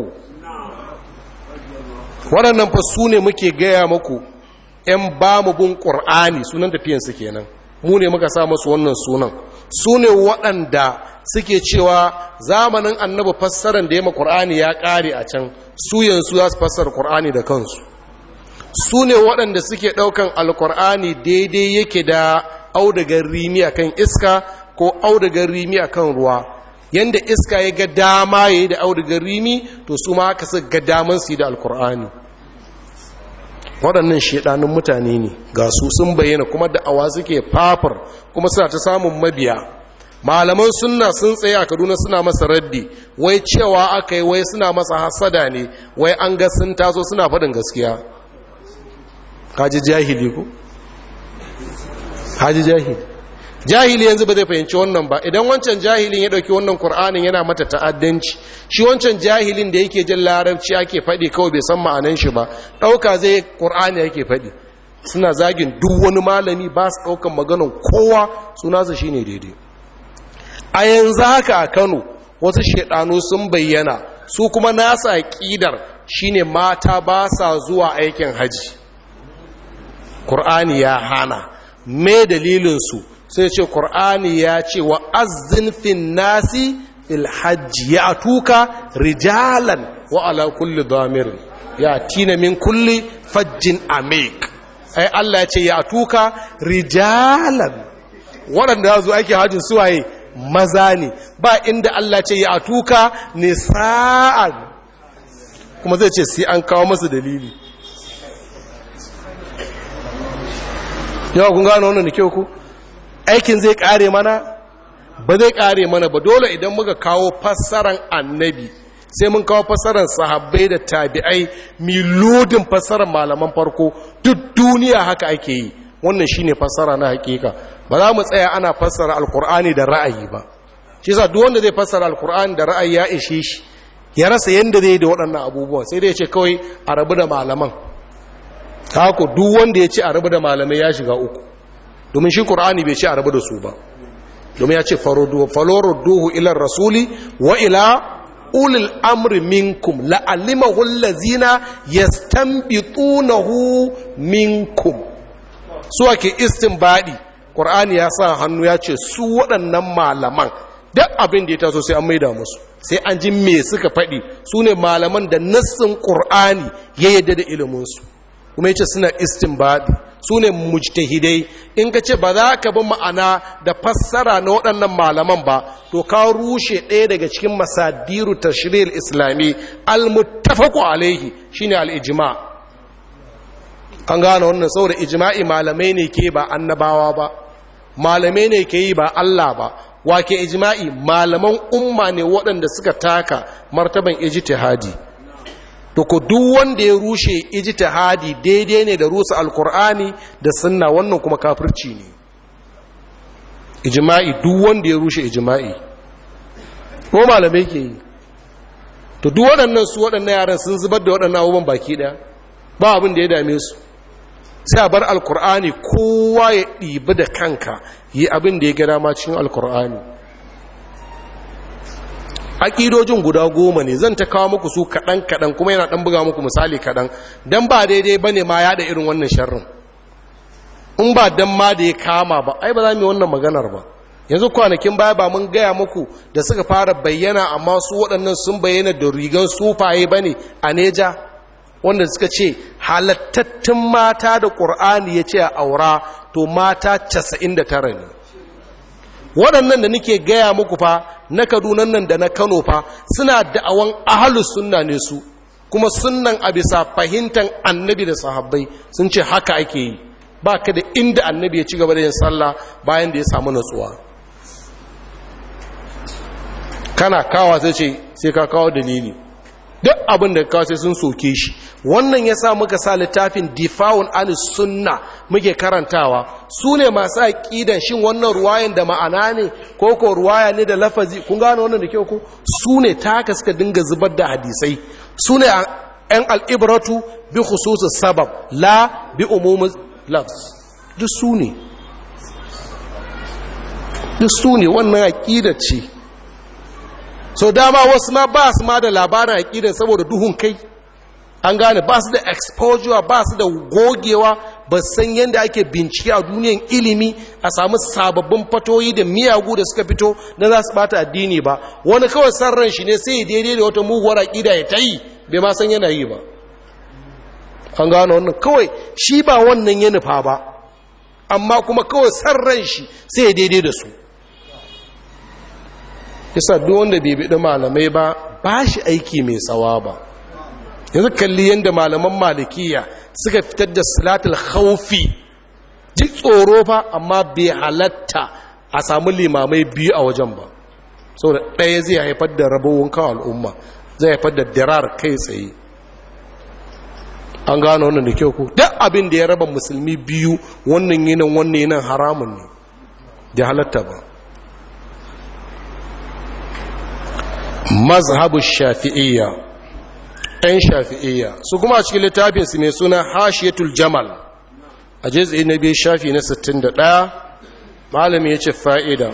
waɗannan fa su ne muke gaya muku ‘yan ba mu bin ƙur'ani sunan tafiyansu kenan mu ne muka sa masu wannan sunan su ne waɗanda suke cewa zamanin annabi fassarar da ya ma ƙur'ani ya ƙare a can su yanzu za su fassara ƙur'ani da kansu su ne waɗanda suke ɗaukan alƙur'ani daidai yake da audagar rimi a kan iska ko audagar rimi a kan ruwa yadda iska ya ga dama ya yi da audagar rimi to su ma haka su ga daman su yi da alkur'ani waɗannan shaɗanun mutane ne ga su sun bayyana kuma da awa suke fafar kuma suna ta samun mabiya malaman sunna sun tsaye a kaduna suna masa raddi wai cewa aka yi wai suna masa hasada ne wai an ga sun taso suna faɗin gaskiya kaji jahili ko haji jahili jahili yanzu ba zai fahimci wannan ba idan wancan jahilin ya dauki wannan qur'anin yana mata ta'addanci shi wancan jahilin da yake jin larabci ake faɗi kawai bai san ma'anan shi ba dauka zai qur'ani yake faɗi suna zagin duk wani malami ba su daukan maganar kowa suna su shine daidai a yanzu haka a Kano wasu shedanu sun bayyana su kuma nasa aqidar shine mata ba sa zuwa aikin haji qur'ani ya hana me dalilinsu sai ce ƙur'ani ya ce wa azin fin nasi fil hajji ya tuka rijalan wa ala kulli damirin ya tina min kulli fajjin amik ai Allah ya ce ya tuka rijalan waɗanda zo ake hajjin suwaye maza ne ba inda Allah ce ya tuka nisa'an kuma zai ce sai an kawo masu dalili yawa kun gano wannan da kyau ku aikin zai kare mana ba zai kare mana ba dole idan muka kawo fassaran annabi sai mun kawo fassaran sahabbai da tabi'ai milodin fassaran malaman farko duk duniya haka ake yi wannan shine fassara na hakika ba za mu tsaya ana fassara alkur'ani da ra'ayi ba shi yasa duk wanda zai fassara alkur'ani da ra'ayi ya ishe shi ya rasa yanda zai da waɗannan abubuwan sai dai ya ce kawai a rabu da malaman haka duk wanda ya ce a rabu da malamai ya shiga uku domin shi ƙur'ani bai ce a rabu da su ba domin ya ce falorudduhu ilar rasuli wa ila ulil amri minkum la'alimahu allazina yastanbitunahu minkum su ake istinbadi ƙur'ani ya sa hannu ya ce su waɗannan malaman duk abin da ya taso sai an maida musu sai an ji me suka faɗi su ne malaman da nassin ƙur'ani ya yadda da iliminsu kuma yace suna istinbadi su ne mujtahidai in ka ce ba za ka bi ma'ana da fassara na waɗannan malaman ba to ka rushe ɗaya daga cikin masadiru tashrir islami al-muttafaqu alaihi shine al-ijma an gane wannan saboda ijma'i malamai ne ke ba annabawa ba malamai ne ke yi ba Allah ba wake ijma'i malaman umma ne waɗanda suka taka martaban ijtihadi to ko duk wanda ya rushe ijtihadi daidai ne da rusa alkur'ani da sunna wannan kuma kafirci ne ijima'i duk wanda ya rushe ijima'i ko malamai ke yi to duk waɗannan su waɗannan yaran sun zubar da waɗannan abubuwan baki ɗaya ba abin da ya dame su sai a bar alkur'ani kowa ya ɗibi da kanka yi abin da ya gada ma cikin alkur'ani aƙidojin guda goma ne zan ta kawo muku su kaɗan-kaɗan kuma yana ɗan buga muku misali kaɗan don ba daidai ba ne ma yaɗa irin wannan sharrin in ba don ma da ya kama ba ai ba za mu yi wannan maganar ba yanzu kwanakin baya ba mun gaya muku da suka fara bayyana amma su waɗannan sun bayyana da rigan sufaye ba ne a neja wanda suka ce halattattun mata da ƙur'ani ya ce a aura to mata 99 ne waɗannan da nake gaya muku fa na kadunan nan da na kano fa suna da'awan ahalus sunna ne su kuma sunnan a bisa fahimtar annabi da sahabbai sun ce haka ake yi ba ka da inda annabi ya ci gaba da yin sallah bayan da ya samu natsuwa kana kawa sai ce sai ka kawo dalili duk abin da kawo sai sun soke shi wannan ya sa muka sa littafin difa'un an sunna muke karantawa su ne masu aƙidan shin wannan ruwayan da ma'ana ne ko ko ruwaya ne da lafazi kun gano wannan da kyau ko su ne ta haka suka dinga zubar da hadisai su ne ‘yan al'ibratu bi khususus sabab la bi umumin lafs duk su ne duk su ne wannan aƙidar ce so dama wasu ma ba su ma da labarin aƙidar saboda duhun kai an gane ba su da exposure ba su da gogewa ba san yadda ake bincike a duniyan ilimi a samu sababbin fatoyi da miyagu da suka fito na za su bata addini ba wani kawai san ran shi ne sai daidai da wata muguwar aƙida ya ta yi bai ma san yana yi ba an gane wannan kawai shi ba wannan ya nufa ba amma kuma kawai san ran shi sai daidai da su yasa duk wanda bai biɗi malamai ba ba shi aiki mai tsawa ba yanzu kalli yadda malaman malikiya suka fitar da salatul khaufi ji tsoro fa amma bai halatta a samu limamai biyu a wajen ba saboda ɗaya zai haifar da rabowin kawo al'umma zai haifar da dirar kai tsaye an gano wannan da kyau ko duk abin da ya raba musulmi biyu wannan yinan wannan yinan haramun ne da halatta ba mazhabu shafi'iyya ‘yan shafi'iyya su kuma a cikin littafinsu mai suna hashiyatul jamal a jizai na biyu shafi na 61 malami ya ce fa'ida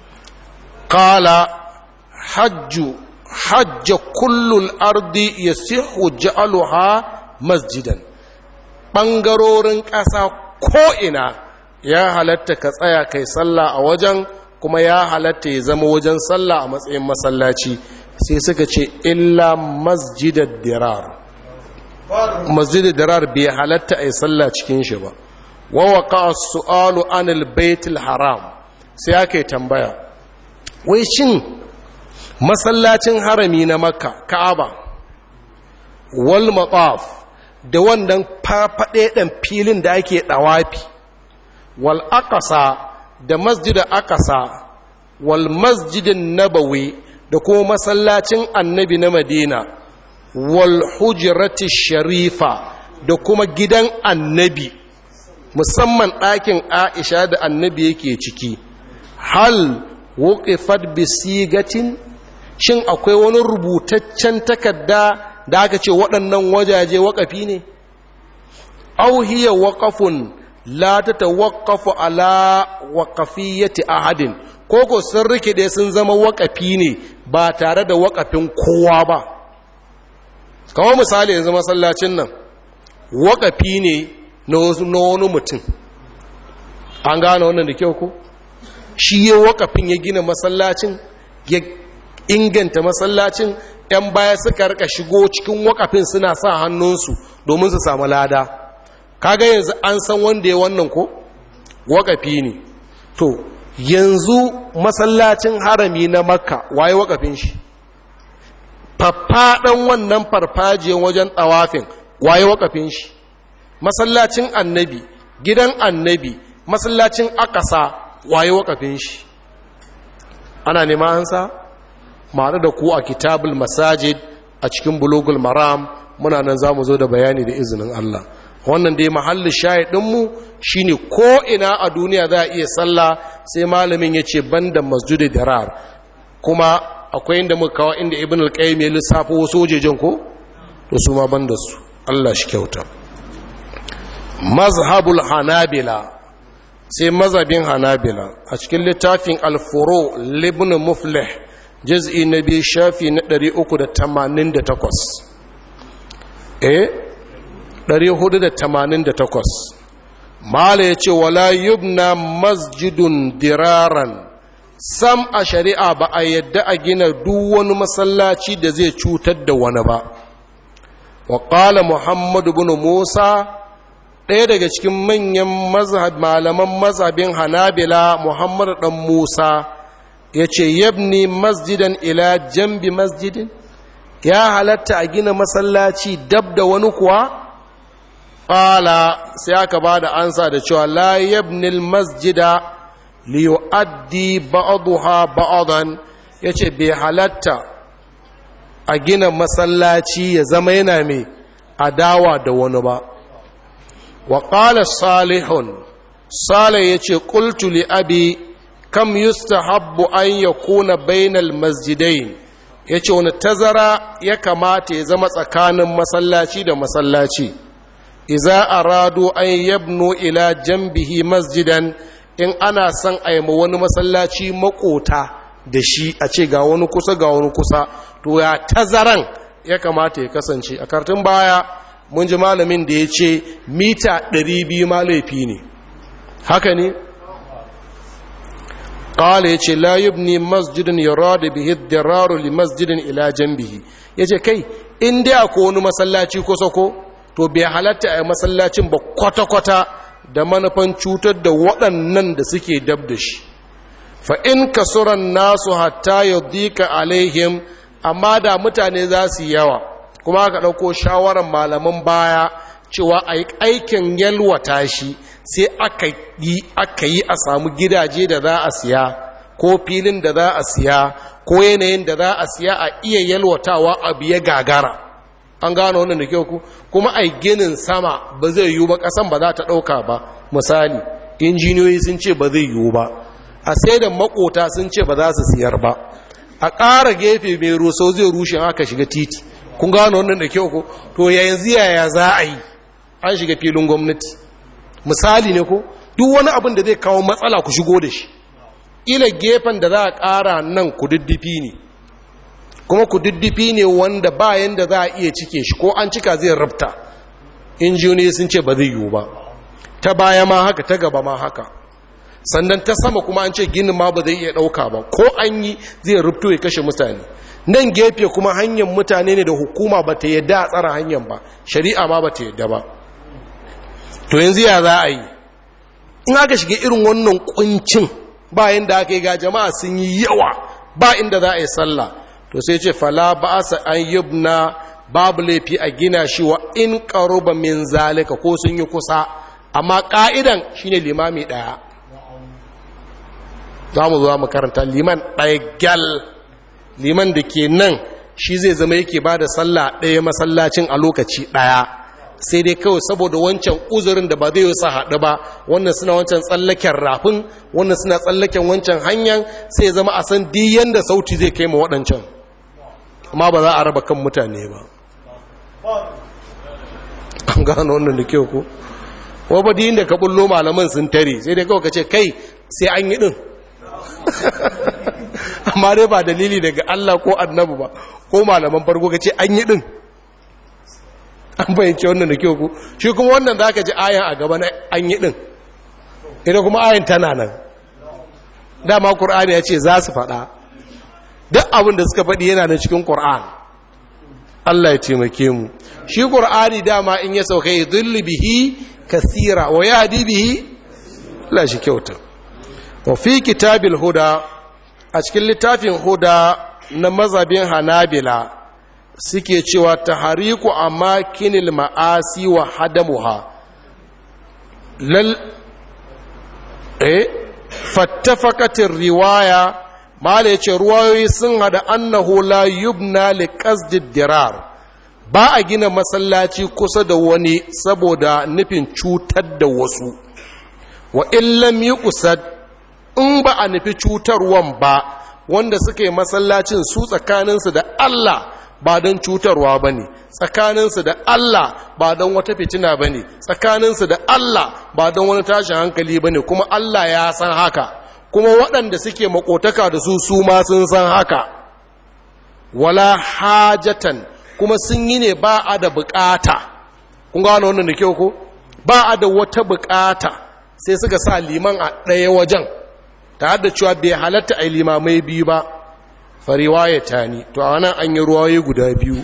ƙala hajju hajja kullul ardi ya sihu ja'aluha masjidan ɓangarorin ƙasa ko'ina ya halatta ka tsaya kai sallah a wajen kuma ya halatta ya zama wajen sallah a matsayin masallaci sai suka ce illa masjidar dirar masjidar dirar bai halatta a yi sallah cikin shi ba wawaka su'alu anil baitul haram sai aka yi tambaya wai shin masallacin harami na makka ka'aba wal mataf da wannan fafaɗe ɗan filin da ake ɗawafi wal akasa da masjidar akasa wal masjidin nabawi da kuma masallacin annabi na madina wal hujrati sharifa da kuma gidan annabi musamman ɗakin aisha da annabi yake ciki hal wuqifat bi sigatin shin akwai wani rubutaccen takarda da aka ce waɗannan wajaje waƙafi ne aw hiya waqafun la tatawaqqafu ala waqafiyyati ahadin koko sun rikide sun zama waƙafi ne ba tare da waƙafin kowa ba kawo misali yanzu masallacin nan waƙafi ne na wani mutum an gane wannan da kyau ko shi ya waƙafin ya gina masallacin ya inganta masallacin 'yan baya suka rika shigo cikin waƙafin suna sa hannunsu domin su samu lada kaga yanzu an san wanda ya wannan ko waƙafi ne to yanzu masallacin harami na makka waye wakafin shi faffaɗan wannan farfajiyar wajen ɗawafin waye wakafin shi masallacin annabi gidan annabi masallacin akasa waye wakafin shi ana nema hansa ma'ana da ku a kitabul masajid a cikin bulugul maram muna nan za mu zo da bayani da izinin Allah wannan dai mahallin shahidinmu shine ko ina a duniya za a iya sallah sai malamin ya ce banda masjidi dirar kuma akwai inda muka kawo inda ibn al-qayyim ya lissafo wasu wajejen ko to su ma banda su Allah shi kyauta mazhabul hanabila sai mazhabin hanabila a cikin littafin al-furu libn muflih juz'i na biyu shafi na 388 eh 488 mala ya ce wala yubna masjidun diraran sam a shari'a ba a yadda a gina duk wani masallaci da zai cutar da wani ba wa ƙala muhammadu bin musa ɗaya daga cikin manyan malaman mazhabin hanabila muhammadu ɗan musa ya ce yabni masjidan ila jambi masjidin ya halatta a gina masallaci dab da wani kuwa ƙala sai aka ba da ansa da cewa la yabnil masjida liyu'addi ba'daha ba'dan yace bai halatta a gina masallaci ya zama yana mai adawa da wani ba wa qala salihun salih yace qultu li abi kam yustahabbu an yakuna bainal masjidain yace wani tazara ya kamata ya zama tsakanin masallaci da masallaci iza aradu an yabnu ila jambihi masjidan in ana son a ma wani masallaci makota da shi a ce ga wani kusa ga wani kusa to ya tazaran ya kamata ya kasance a kartun baya mun ji malamin da ya ce mita 200 ma laifi ne haka ne ƙala ya ce layubni masjidin yara bihi diraru li masjidin ila jambihi ya ce kai in dai akwai wani masallaci kusa ko to bai halatta a masallacin ba kwata-kwata da manufan cutar da waɗannan da suke dab da shi fa in kasuran nasu hatta ya dika alaihim amma da mutane za su yawa kuma aka ɗauko shawarar malaman baya cewa a yi aikin yalwata shi sai aka yi aka yi a samu gidaje da za a siya ko filin da za a siya ko yanayin da za a siya a iya yalwatawa abu ya gagara an gano wannan da kyau ku kuma ai ginin sama ba zai yiwu ba kasan ba za ta ɗauka ba misali injiniyoyi sun ce ba zai yiwu ba a sai da makota sun ce ba za su siyar ba a ƙara gefe mai rusau zai rushe aka shiga titi kun gano wannan da kyau ku to yanzu yaya za a yi an shiga filin gwamnati misali ne ko duk wani abin da zai kawo matsala ku shigo da shi ila gefen da za a ƙara nan kududdufi ne kuma kududdufi ne wanda bayan da za a iya cike shi ko an cika zai rabta injiniyoyi sun ce ba zai yiwu ba ta baya ma haka ta gaba ma haka sannan ta sama kuma an ce ginin ma ba zai iya ɗauka ba ko an yi zai rubto ya kashe mutane nan gefe kuma hanyar mutane ne da hukuma ba ta yadda a tsara hanyar ba shari'a ma ba ta yadda ba to yanzu ya za a yi in aka shiga irin wannan kuncin bayan da aka yi ga jama'a sun yi yawa ba inda za a yi sallah to sai ce fala ba sa an yubna babu laifi a gina shi wa in qaruba min zalika ko sun yi kusa amma ka'idan shine limami daya za mu zo mu karanta liman ɗaya gyal liman da ke nan shi zai zama yake ba da sallah ɗaya masallacin a lokaci ɗaya sai dai kawai saboda wancan uzurin da ba zai yi sa haɗu ba wannan suna wancan tsallaken rafin wannan suna tsallaken wancan hanyar sai zama a san diyan da sauti zai kai ma waɗancan amma ba za a raba kan mutane ba an gano wannan da kyau ko wa ba diyin da ka bullo malaman sun tare sai dai kawai ka ce kai sai an yi ɗin amma dai ba dalili daga Allah ko annabu ba ko malaman farko ka ce an yi ɗin an bayyance wannan da kyau ku shi kuma wannan za ka ji ayan a gaba na an yi ɗin ita kuma ayan tana nan dama ƙur'ani ya ce za su faɗa duk abin da suka faɗi yana da cikin ƙur'an Allah ya taimake mu shi ƙur'ani dama in ya sauka ya zulli bihi kasira wa ya hadi bihi Allah shi kyauta wa fi kitabil huda a cikin littafin huda na mazabin hanabila suke cewa ta hariku a makinil ma'asi wa hadamuha lal eh fattafakatin riwaya mala ya ce ruwayoyi sun hada annahu la yubna li qasdid dirar ba a gina masallaci kusa da wani saboda nufin cutar da wasu wa illam yi usad in ba a nufi cutarwan ba wanda suka yi masallacin su tsakaninsu da Allah ba don cutarwa ba ne tsakaninsu da Allah ba don wata fitina ba ne tsakaninsu da Allah ba don wani tashin hankali ba ne kuma Allah ya san haka kuma waɗanda suke makotaka da su su ma sun san haka wala hajatan kuma sun yi ne ba a da bukata kun gano wannan da kyau ko ba a da wata bukata sai suka sa liman a ɗaya wajen ta da cewa bai halatta a limamai biyu ba fariwaye ta ni to a nan an yi ruwaye guda biyu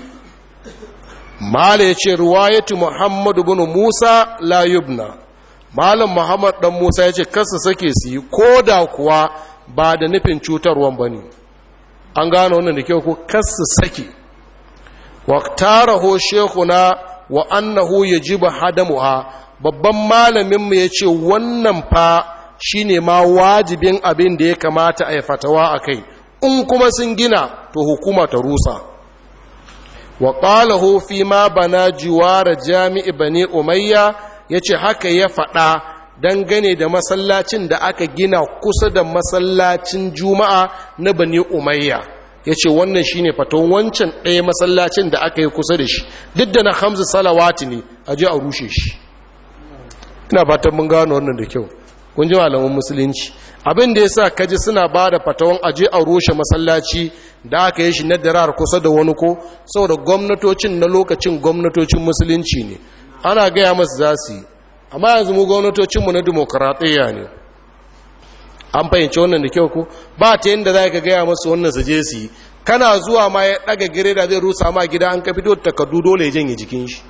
mala ya ce ruwayatu muhammadu bin musa la yubna malam muhammad dan musa ya ce kasa sake su yi ko da kuwa ba da nufin cutarwan ba ne an gano wannan da kyau ko kasa sake waktaraho shekuna wa annahu yajibu hadamuha babban malaminmu ya ce wannan fa shine ma wajibin abin da ya kamata a yi fatawa a kai in kuma sun gina to hukuma ta rusa wa qalahu fi ma bana jiwara jami'i bani umayya yace haka ya faɗa dangane da masallacin da aka gina kusa da masallacin juma'a na bani umayya yace wannan shine faton wancan ɗaya masallacin da aka yi kusa da shi duk da na hamza salawati ne a je a rushe shi ina fatan mun gano wannan da kyau kun ji malaman musulunci abin da yasa kaji suna ba da fatawan aje a rushe masallaci da aka yi shi na darar kusa da wani ko saboda gwamnatocin na lokacin gwamnatocin musulunci ne ana gaya masu za su yi amma yanzu mu gwamnatocinmu na demokaratiyya ne an fahimci wannan da kyau ko ba ta yadda za ka gaya masu wannan su je su yi kana zuwa ma ya ɗaga gire da zai rusa ma gida an ka fito takardu dole ya janye jikin shi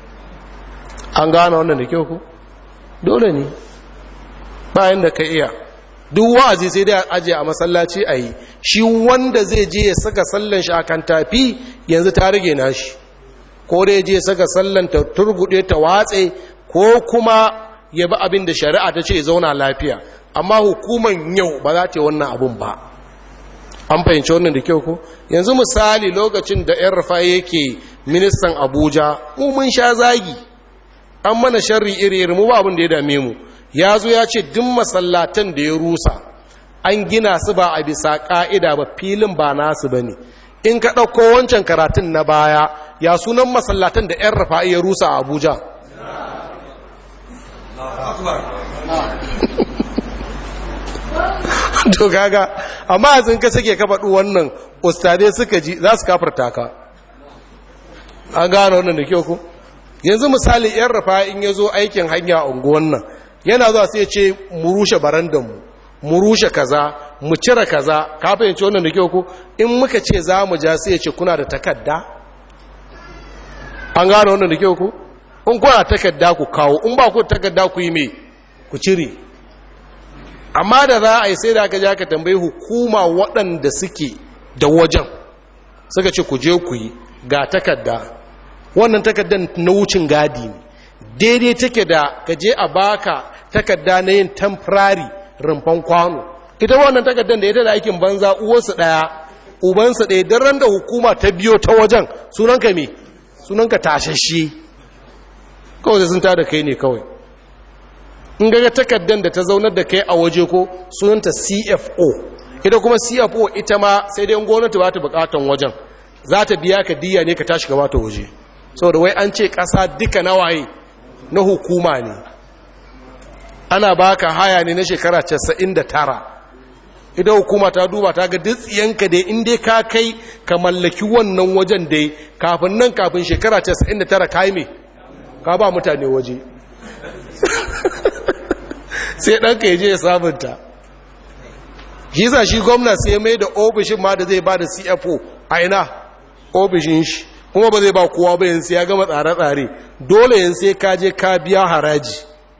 an gane wannan da kyau ko dole ne bayan da ka iya duk wa'azi sai dai aje a masallaci a yi shi wanda zai je ya saka sallan shi akan tafi yanzu ta rage nashi ko dai je saka sallan ta turgude ta watse ko kuma ya bi abin da shari'a ta ce zauna lafiya amma hukuman yau ba za ta yi wannan abun ba an fahimci wannan da kyau ko yanzu misali lokacin da yan rufa yake ministan abuja mu mun sha zagi an mana sharri iri-iri mu ba abin da ya dame mu ya zo ya ce duk masallatan da ya rusa an gina su ba a bisa ƙa'ida ba filin ba nasu ba ne in ka ɗauko wancan karatun na baya ya sunan masallatan da 'yan rafa'i ya rusa a abuja to gaga amma yanzu ka sake ka faɗi wannan ustadai suka ji za su kafarta ka an gano wannan da kyau ku yanzu misali 'yan rafa'i in ya zo aikin hanya a unguwan nan yana zuwa sai ce mu rushe barandanmu mu rushe kaza mu cire kaza ka fahimci wannan da kyau ko in muka ce za mu ja sai ya ce kuna da takadda an gano wannan da kyau ko in kuna takadda ku kawo in ba ku takadda ku yi me ku cire amma da za a yi sai da aka ja ka tambayi hukuma waɗanda suke da wajen suka ce ku je ku yi ga takadda wannan takaddan na wucin gadi ne daidai take da ka je a baka takarda na yin temporary rumfan kwano ita wannan takardar da ita da aikin banza uwarsu ɗaya ubansu ɗaya don ran da hukuma ta biyo ta wajen sunanka me sunanka tashashe kawai da sun ta da kai ne kawai in gaga takardar da ta zaunar da kai a waje ko sunanta cfo ita kuma cfo ita ma sai dai gwamnati ba ta bukatan wajen za ta biya ka diya ne ka tashi gaba ta waje saboda wai an ce ƙasa duka nawaye na hukuma ne ana baka haya ne na shekara 99 idan hukuma ta duba ta ga dutsiyanka dai inda ka kai ka mallaki wannan wajen dai kafin nan kafin shekara 99 ka yi mai ka ba mutane waje sai ɗanka ya je ya sabunta shi za shi gwamna sai mai da ofishin ma da zai ba da cfo a ina ofishin shi kuma ba zai ba kowa ba yanzu ya gama tsare-tsare dole yanzu sai ka je ka biya haraji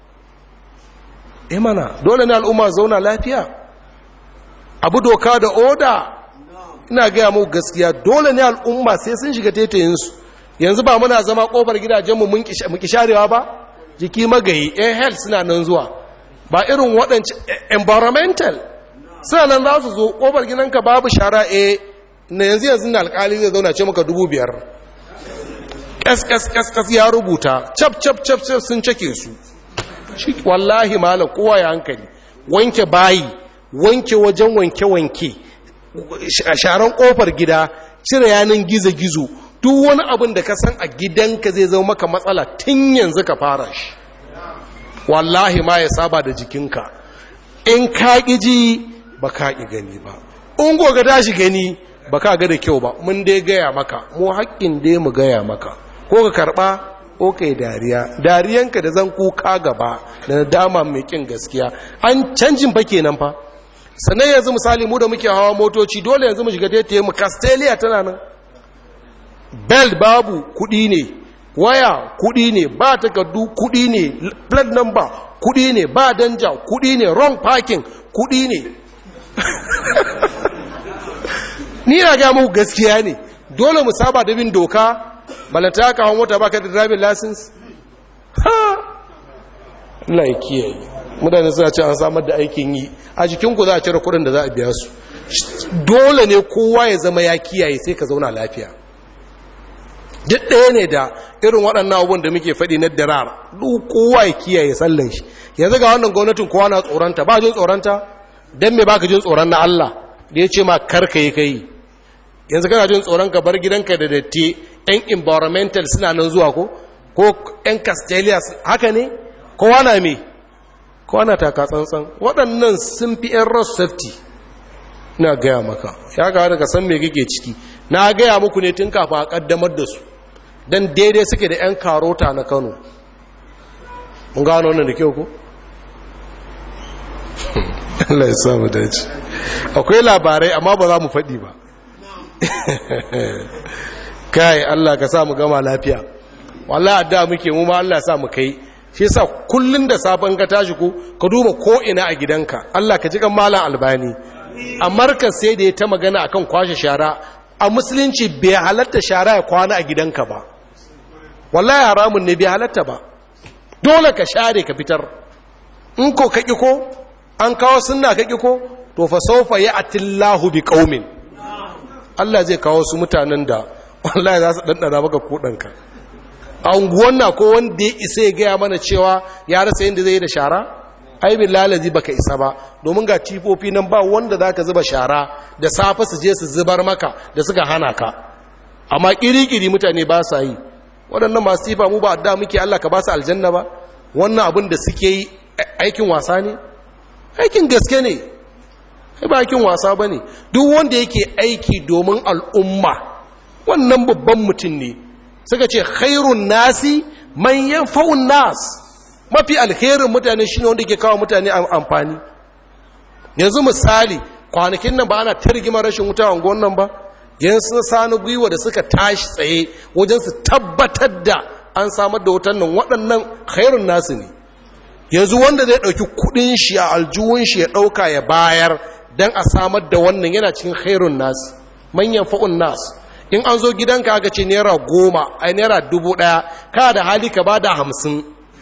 imana dole ne al'umma zauna lafiya abu doka da oda ina gaya mu gaskiya dole ne al'umma sai sun shiga tetayinsu yanzu ba muna zama kofar gidajenmu mun kisharewa ba jiki magayi air health suna nan zuwa ba irin waɗanci environmental suna nan za su zo kofar gidanka babu shara a na yanzu yanzu na alkali zai zauna ce maka dubu biyar ƙasƙasƙasƙas ya rubuta cap cap cap cap sun cake su wallahi malam kowa ya hankali wanke bayi wanke wajen wanke-wanke sharan ƙofar gida cire yanin gizo-gizo duk wani abin da ka san a gidanka zai zama maka matsala tun yanzu ka fara shi wallahi ma ya saba da jikinka in ka ji ba ka ƙi gani ba in goga tashi gani ba ka ga da kyau ba mun dai gaya maka mu haƙƙin dai mu gaya maka ko ka karɓa ko ka yi dariya dariyanka da zan kuka gaba da dama mai ƙin gaskiya an canjin fa kenan fa sannan yanzu misali mu da muke hawa motoci dole yanzu mu shiga taitaye mu castelia tana nan belt babu kuɗi ne waya kuɗi ne ba takardu kuɗi ne plate number kuɗi ne ba danja kuɗi ne wrong parking kuɗi ne ni na ga muku gaskiya ne dole mu saba da bin doka balanta ka hawan mota baka da driving license ha Allah ya kiyaye mutane suna ce an samar da aikin yi a jikin ku za a cire kuɗin da za a biya su dole ne kowa ya zama ya kiyaye sai ka zauna lafiya duk ɗaya ne da irin waɗannan abubuwan da muke faɗi na dirar duk kowa ya kiyaye sallan shi yanzu ga wannan gwamnatin kowa na tsoronta ba jin tsoronta don me baka jin tsoron na Allah da ya ce ma karka yi kai yanzu kana jin tsoron ka bar gidanka da datti yan environmental suna nan zuwa ko ko yan castelia haka ne kowa na me kowa na taka tsantsan waɗannan sun fi yan road safety na gaya maka ya ga daga san me kake ciki na gaya muku ne tun kafin a kaddamar da su don daidai suke da 'yan karota na kano mun gano wannan da kyau ko? Allah ya samu dace akwai labarai amma ba za mu faɗi ba kai Allah ka sa mu gama lafiya wallahi adda muke mu ma Allah sa mu kai shi yasa kullun da safan ka tashi ko ka duba ko ina a gidanka Allah ka ji kan malam albani a markaz sai da ya ta magana akan kwashe shara a musulunci bai halatta shara ya kwana a gidanka ba wallahi haramun ne bai halatta ba dole ka share ka fitar in ko ka ko an kawo sunna ka ko to fa sawfa ya'tillahu bi qaumin Allah zai kawo su mutanen da wallahi za su dandana maka kudanka a unguwan na ko wanda ya isa ya gaya mana cewa ya rasa yadda zai yi da shara ai lalazi baka isa ba domin ga tifofi nan ba wanda zaka zuba shara da safe su je su zubar maka da suka hana ka amma kirikiri mutane ba sa yi waɗannan masu tifa mu ba adda muke Allah ka ba su aljanna ba wannan abin da suke yi aikin wasa ne aikin gaske ne ai ba aikin wasa bane duk wanda yake aiki domin al'umma wannan babban mutum ne suka ce khairun nasi man yanfa'un nas mafi alherin mutane shine wanda ke kawo mutane amfani yanzu misali kwanakin nan ba ana targima rashin wuta a nan ba yanzu sani gwiwa da suka tashi tsaye wajen su tabbatar da an samar da wutan nan waɗannan khairun nasu ne yanzu wanda zai ɗauki kuɗin shi a aljuhun shi ya ɗauka ya bayar don a samar da wannan yana cikin khairun nasu manyan fa'un nasu in an zo gidanka aka ce naira goma a naira dubu ɗaya ka da hali ka ba da hamsin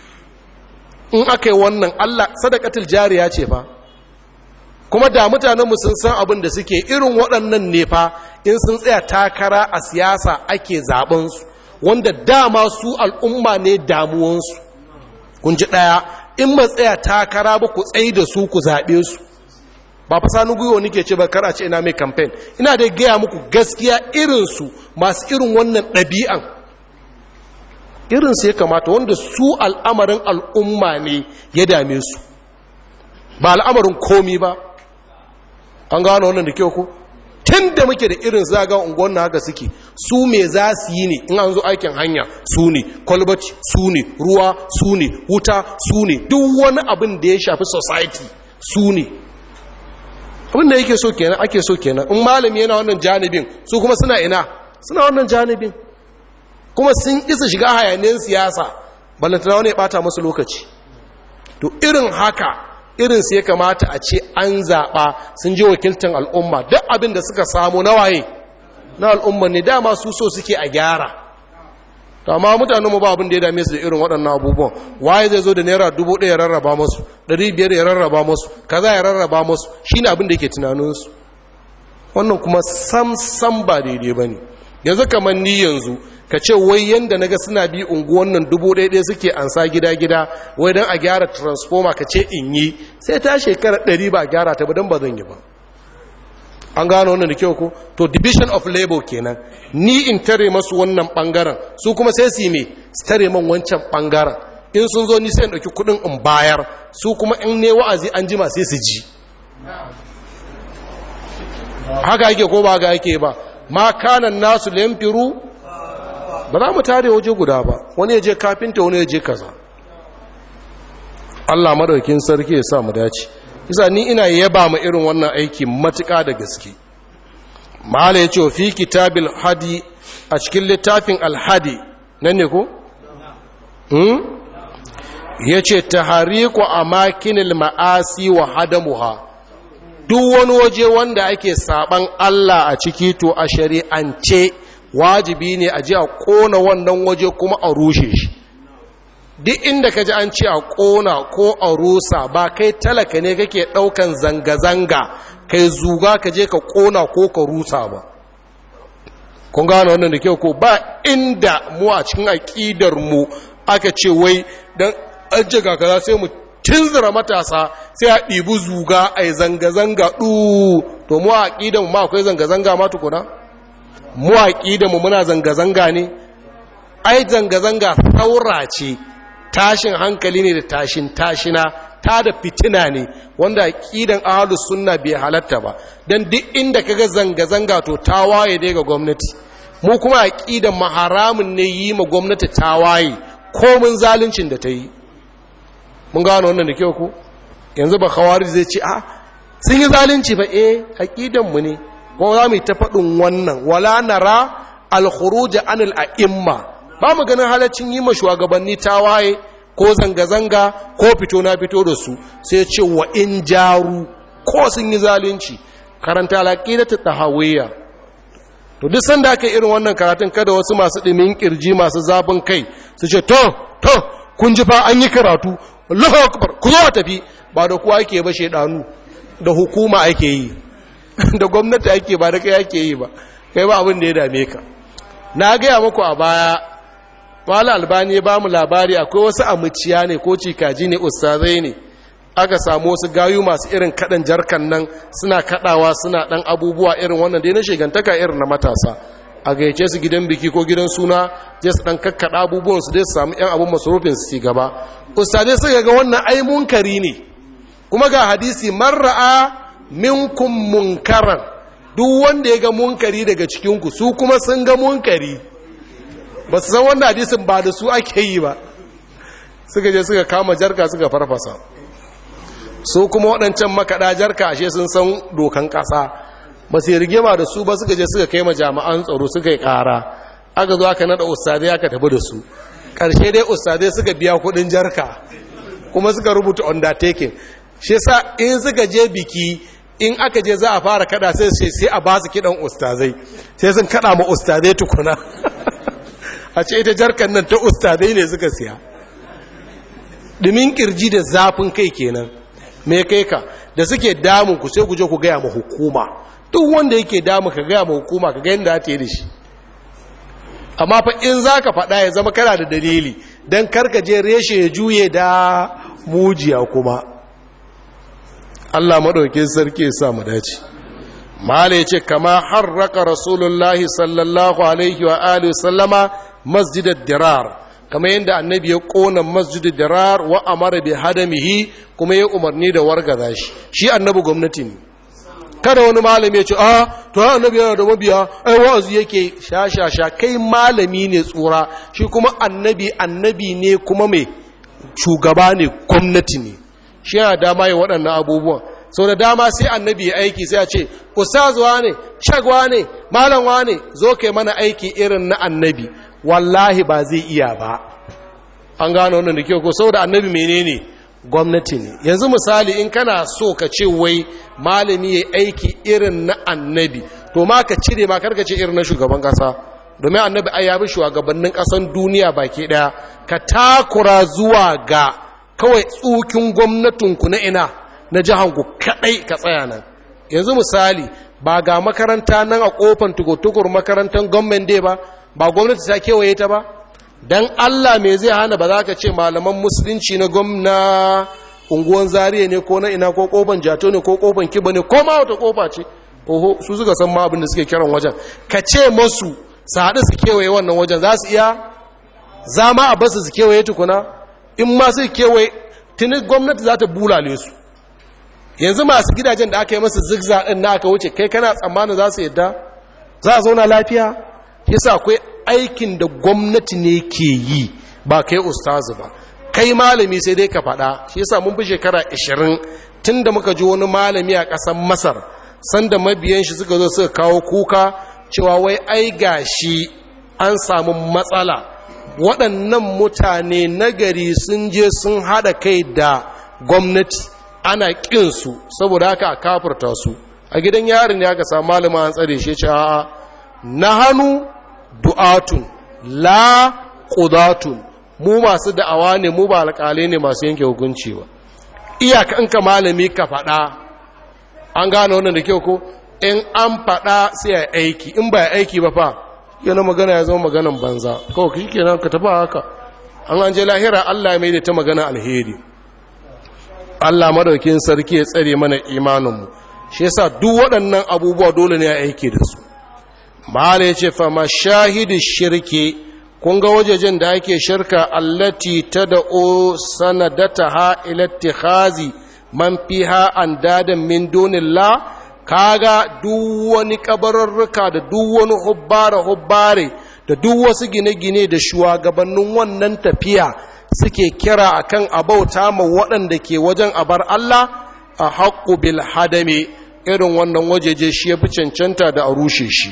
in aka yi wannan Allah sadakatul jariya ce fa kuma da mutanenmu sun san abin da suke irin waɗannan ne fa in sun tsaya takara a siyasa ake zaɓensu wanda dama su al'umma ne damuwansu kun ji ɗaya in ba tsaya takara ba ku tsaye da su ku zaɓe su ba fa sanu gwiwa nike ce ba kar a ce ina mai kamfen ina da gaya muku gaskiya irinsu masu irin wannan ɗabi'an irinsu ya kamata wanda su al'amarin al'umma ne ya dame su ba al'amarin komi ba an gano wannan da kyau ku tun da muke da irin zaga unguwan na haka suke su me za su yi ne in an zo aikin hanya su ne kwalbati su ne ruwa su ne wuta su ne duk wani abin da ya shafi society su ne abin da yake so kenan ake so kenan in malami yana wannan janibin su kuma suna ina suna wannan janibin kuma sun isa shiga hayaniyar siyasa ballantana wani ya bata musu lokaci to irin haka irin su ya kamata a ce an zaɓa sun je wakiltar al'umma duk abin da suka samu na waye na al'umma ne dama su so suke a gyara to amma mutanen mu ba abin da ya dame su da irin waɗannan abubuwan waye zai zo da naira dubu ɗaya ya rarraba musu ɗari biyar ya rarraba musu kaza ya rarraba musu shine abin da yake tunaninsu wannan kuma sam sam ba daidai ba ne yanzu kamar ni yanzu ka ce wai yanda naga suna bi unguwan nan dubu ɗaya ɗaya suke ansa gida gida wai don a gyara transformer ka ce in yi sai ta shekara ɗari ba a gyara ta ba don ba zan yi ba an gano wannan da kyau ko to division of labor kenan ni in tare masu wannan bangaren su kuma sai su yi me su tare man wancan bangaren in sun zo ni sai in ɗauki kuɗin in bayar su kuma in ne wa'azi an jima sai su ji haka ake ko ba ga ake ba ma kanan nasu lamfiru ba za mu tare waje guda ba wani ya je kafinta wani ya je kaza Allah madaukin sarki ya sa mu dace isa ni ina yaba ma irin wannan aiki matuƙa da gaske mala ya ce fi kitabil hadi a cikin littafin alhadi nan ne ko? ya ce ta hariku a makinil ma'asi wa hadamuha duk wani waje wanda ake saban Allah a ciki to a shari'ance wajibi ne a ji a ƙona wannan waje kuma a rushe shi duk inda ka ji an ce a ƙona ko a rusa ba kai talaka ne kake ɗaukan zanga-zanga kai zuga ka je ka ƙona ko ka rusa ba kun gano wannan da kyau ko ba inda mu a cikin aƙidar mu aka ce wai don ajiye kaza sai mu tunzura matasa sai a ɗibi zuga a yi zanga-zanga ɗu to mu a aƙidar mu ma akwai zanga-zanga ma tukuna mu a aƙidar mu muna zanga-zanga ne ai zanga-zanga saura ce tashin hankali ne da tashin tashina ta da fitina ne wanda aqidan ahlus sunna bai halatta ba dan duk inda kaga zanga zanga to tawaye dai ga gwamnati mu kuma aqidan maharamun ne yi ma gwamnati tawaye komin zaluncin da ta yi mun gano wannan da kyau ko yanzu ba khawarij zai ce a sun yi zalunci ba eh aqidan mu ne ko za mu ta faɗin wannan wala nara al-khuruj anil a'imma ba mu ganin halaccin yi ma shugabanni tawaye ko zanga-zanga ko fito na fito da su sai ce wa in jaru ko sun yi zalunci karanta alaƙida ta tahawiyya to duk sanda aka irin wannan karatun kada wasu masu ɗimin ƙirji masu zabin kai su ce to to kun ji fa an yi karatu Allahu akbar ku zo tafi ba da kuwa ake ba shedanu da hukuma ake yi da gwamnati ake ba da kai ake yi ba kai ba abin da ya dame ka na gaya muku a baya wala albani ya ba mu labari akwai wasu amuciya ne ko cikaji ne ustazai ne aka samu wasu gayu masu irin kaɗan jarkan nan suna kaɗawa suna ɗan abubuwa irin wannan da na shigantaka irin na matasa a gayyace su gidan biki ko gidan suna je su ɗan kakkaɗa abubuwan su dai su samu ‘yan abun masarufin su gaba ustazai suka ga wannan ai munkari ne kuma ga hadisi marra'a minkum munkaran duk wanda ya ga munkari daga cikinku su kuma sun ga munkari ba su san wannan hadisin ba da su ake yi ba suka je suka kama jarka suka farfasa su kuma waɗancan makaɗa jarka ashe sun san dokan ƙasa ba su rigima da su ba suka je suka kai ma jami'an tsaro suka yi ƙara aka zo aka naɗa ustadai aka tafi da su ƙarshe dai ustadai suka biya kuɗin jarka kuma suka rubuta undertaking shi sa in suka je biki in aka je za a fara kada sai sai a ba su kiɗan ustazai sai sun kada ma ustazai tukuna a ce ita jarkan nan ta ustadai ne suka siya ɗumin kirji da zafin kai kenan me kai ka da suke damun ku sai ku je ku gaya ma hukuma duk wanda yake damun ka gaya ma hukuma ka ga yadda ta yi da shi amma fa in za ka faɗa ya zama kana da dalili don je reshe ya juye da mujiya kuma Allah maɗaukin sarki ya sa mu dace mala ya ce kama harraka rasulullahi sallallahu alaihi wa alihi sallama masjidar dirar kama yadda annabi ya ƙona masjidar dirar wa amara bi hadamihi kuma ya umarni da wargaza shi shi annabi gwamnati ne kada wani malami ya ce a to annabi yana da mabiya ai wa'azi yake sha sha sha kai malami ne tsura shi kuma annabi annabi ne kuma mai shugaba ne gwamnati ne shi yana dama yi waɗannan abubuwan sau da dama sai annabi ya aiki sai a ce ustazuwa ne shagwa ne malamwa ne zo kai mana aiki irin na annabi wallahi ba zai iya ba an gano wannan da kyau ko sau da annabi menene gwamnati ne yanzu misali in kana so ka ce wai malami ya aiki irin na annabi to ma ka cire ma karka ce irin na shugaban kasa domin annabi ai ya bi shugabannin kasan duniya baki daya ka takura zuwa ga kawai tsukin gwamnatinku na ina na jihanku kadai ka tsaya nan yanzu misali ba ga makaranta nan a kofan tukur makarantar gwamnan dai ba ba gwamnati ta kewaye ta ba don allah me zai hana ba za ka ce malaman musulunci na gwamna unguwan zariya ne ko na ina ko kofan jato ne ko kofan kiba ne ko ma wata kofa ce oho su suka san ma abin da suke kiran wajen ka ce masu su haɗu su kewaye wannan wajen za su iya za ma a basu su kewaye tukuna in ma su kewaye tuni gwamnati za ta bulale su yanzu masu gidajen da aka yi masu zigza ɗin na aka wuce kai kana tsammanin za su yadda za a zauna lafiya yasa akwai aikin da gwamnati ne ke yi ba kai ustazu ba kai malami sai dai ka faɗa shi yasa mun fi shekara 20 tun da muka ji wani malami a ƙasar masar sanda mabiyan shi suka zo suka kawo kuka cewa wai ai gashi an samu matsala waɗannan mutane nagari sun je sun haɗa kai da gwamnati ana ƙinsu saboda haka a kafurta su a gidan yarin ya ka samu malama an tsare shi ce a'a na hannu du'atun la ƙudatun mu masu da'awa ne mu ba alƙalai ne masu yanke hukunci ba iyakanka malami ka faɗa an gane wannan da kyau ko in an faɗa sai a aiki in ba aiki ba fa yana magana ya zama maganan banza kawai shi kenan ka tafi haka an an je lahira Allah ya mai da ta magana alheri Allah madaukin sarki ya tsare mana imaninmu shi yasa duk waɗannan abubuwa dole ne a aiki da su mala ya ce fa mashahidu shirki kun ga wajejen da ake shirka allati tad'u sanadataha ila ittikhazi man fiha an dadan min dunillah kaga duk wani kabararruka da duk wani hubbare hubbare da duk wasu gine-gine da shugabannin wannan tafiya suke kira akan abauta ma waɗanda ke wajen abar Allah a haƙƙu bil hadame irin wannan wajeje shi ya fi cancanta da a rushe shi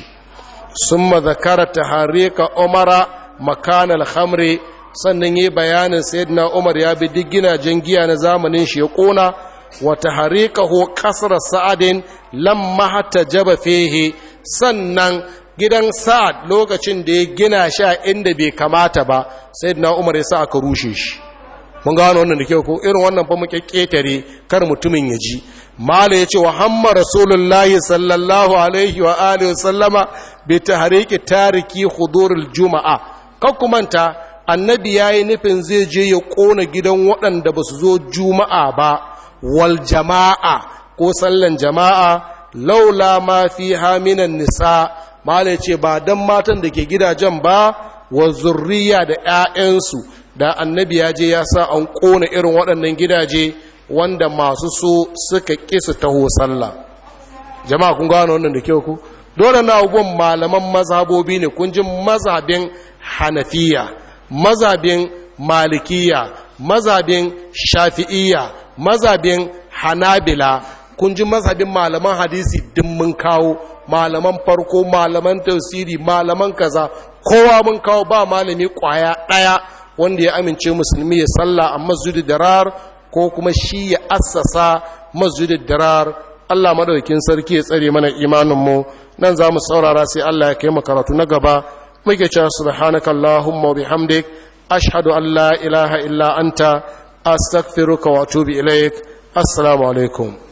sun mazakara ta harika umara makanal hamre sannan yi bayanin sayyidina umar ya bi duk ginajen giya na zamanin shi ya ƙona wata harika ho kasar sa'adin lamma hata jaba fehe sannan gidan sa'ad lokacin da ya gina sha inda bai kamata ba sayyidina umar ya sa aka rushe shi mun gano wannan da kyau ko irin wannan fa muke ketare kar mutumin ya ji mala yace wa hamma rasulullahi sallallahu alaihi wa alihi wa sallama bi tahriki tariki hudurul juma'a kan kumanta annabi yayi nufin zai je ya kona gidan waɗanda ba su zo juma'a ba wal jama'a ko sallan jama'a laula ma fi haminan nisa mala yace ba dan matan da ke gidajen ba wa zurriya da 'ya'yansu da annabi ya je ya sa an ƙona irin waɗannan gidaje wanda masu so suka kisa taho sallah jama'a kun gano wannan da kyau ku dole na abubuwan malaman mazhabobi ne kun ji mazhabin hanafiya mazhabin malikiya mazhabin shafi'iyya mazhabin hanabila kun ji mazhabin malaman hadisi din mun kawo malaman farko malaman tafsiri malaman kaza kowa mun kawo ba malami kwaya ɗaya wanda ya amince musulmi ya salla a masjidin darar ko kuma shi ya assasa masjidin darar Allah madaukakin sarki ya tsare mana imaninmu nan za mu saurara sai Allah ya kai mu karatu na gaba muke cewa subhanaka allahumma wa bihamdik ashhadu an la ilaha illa anta astaghfiruka wa atubu ilaik assalamu alaikum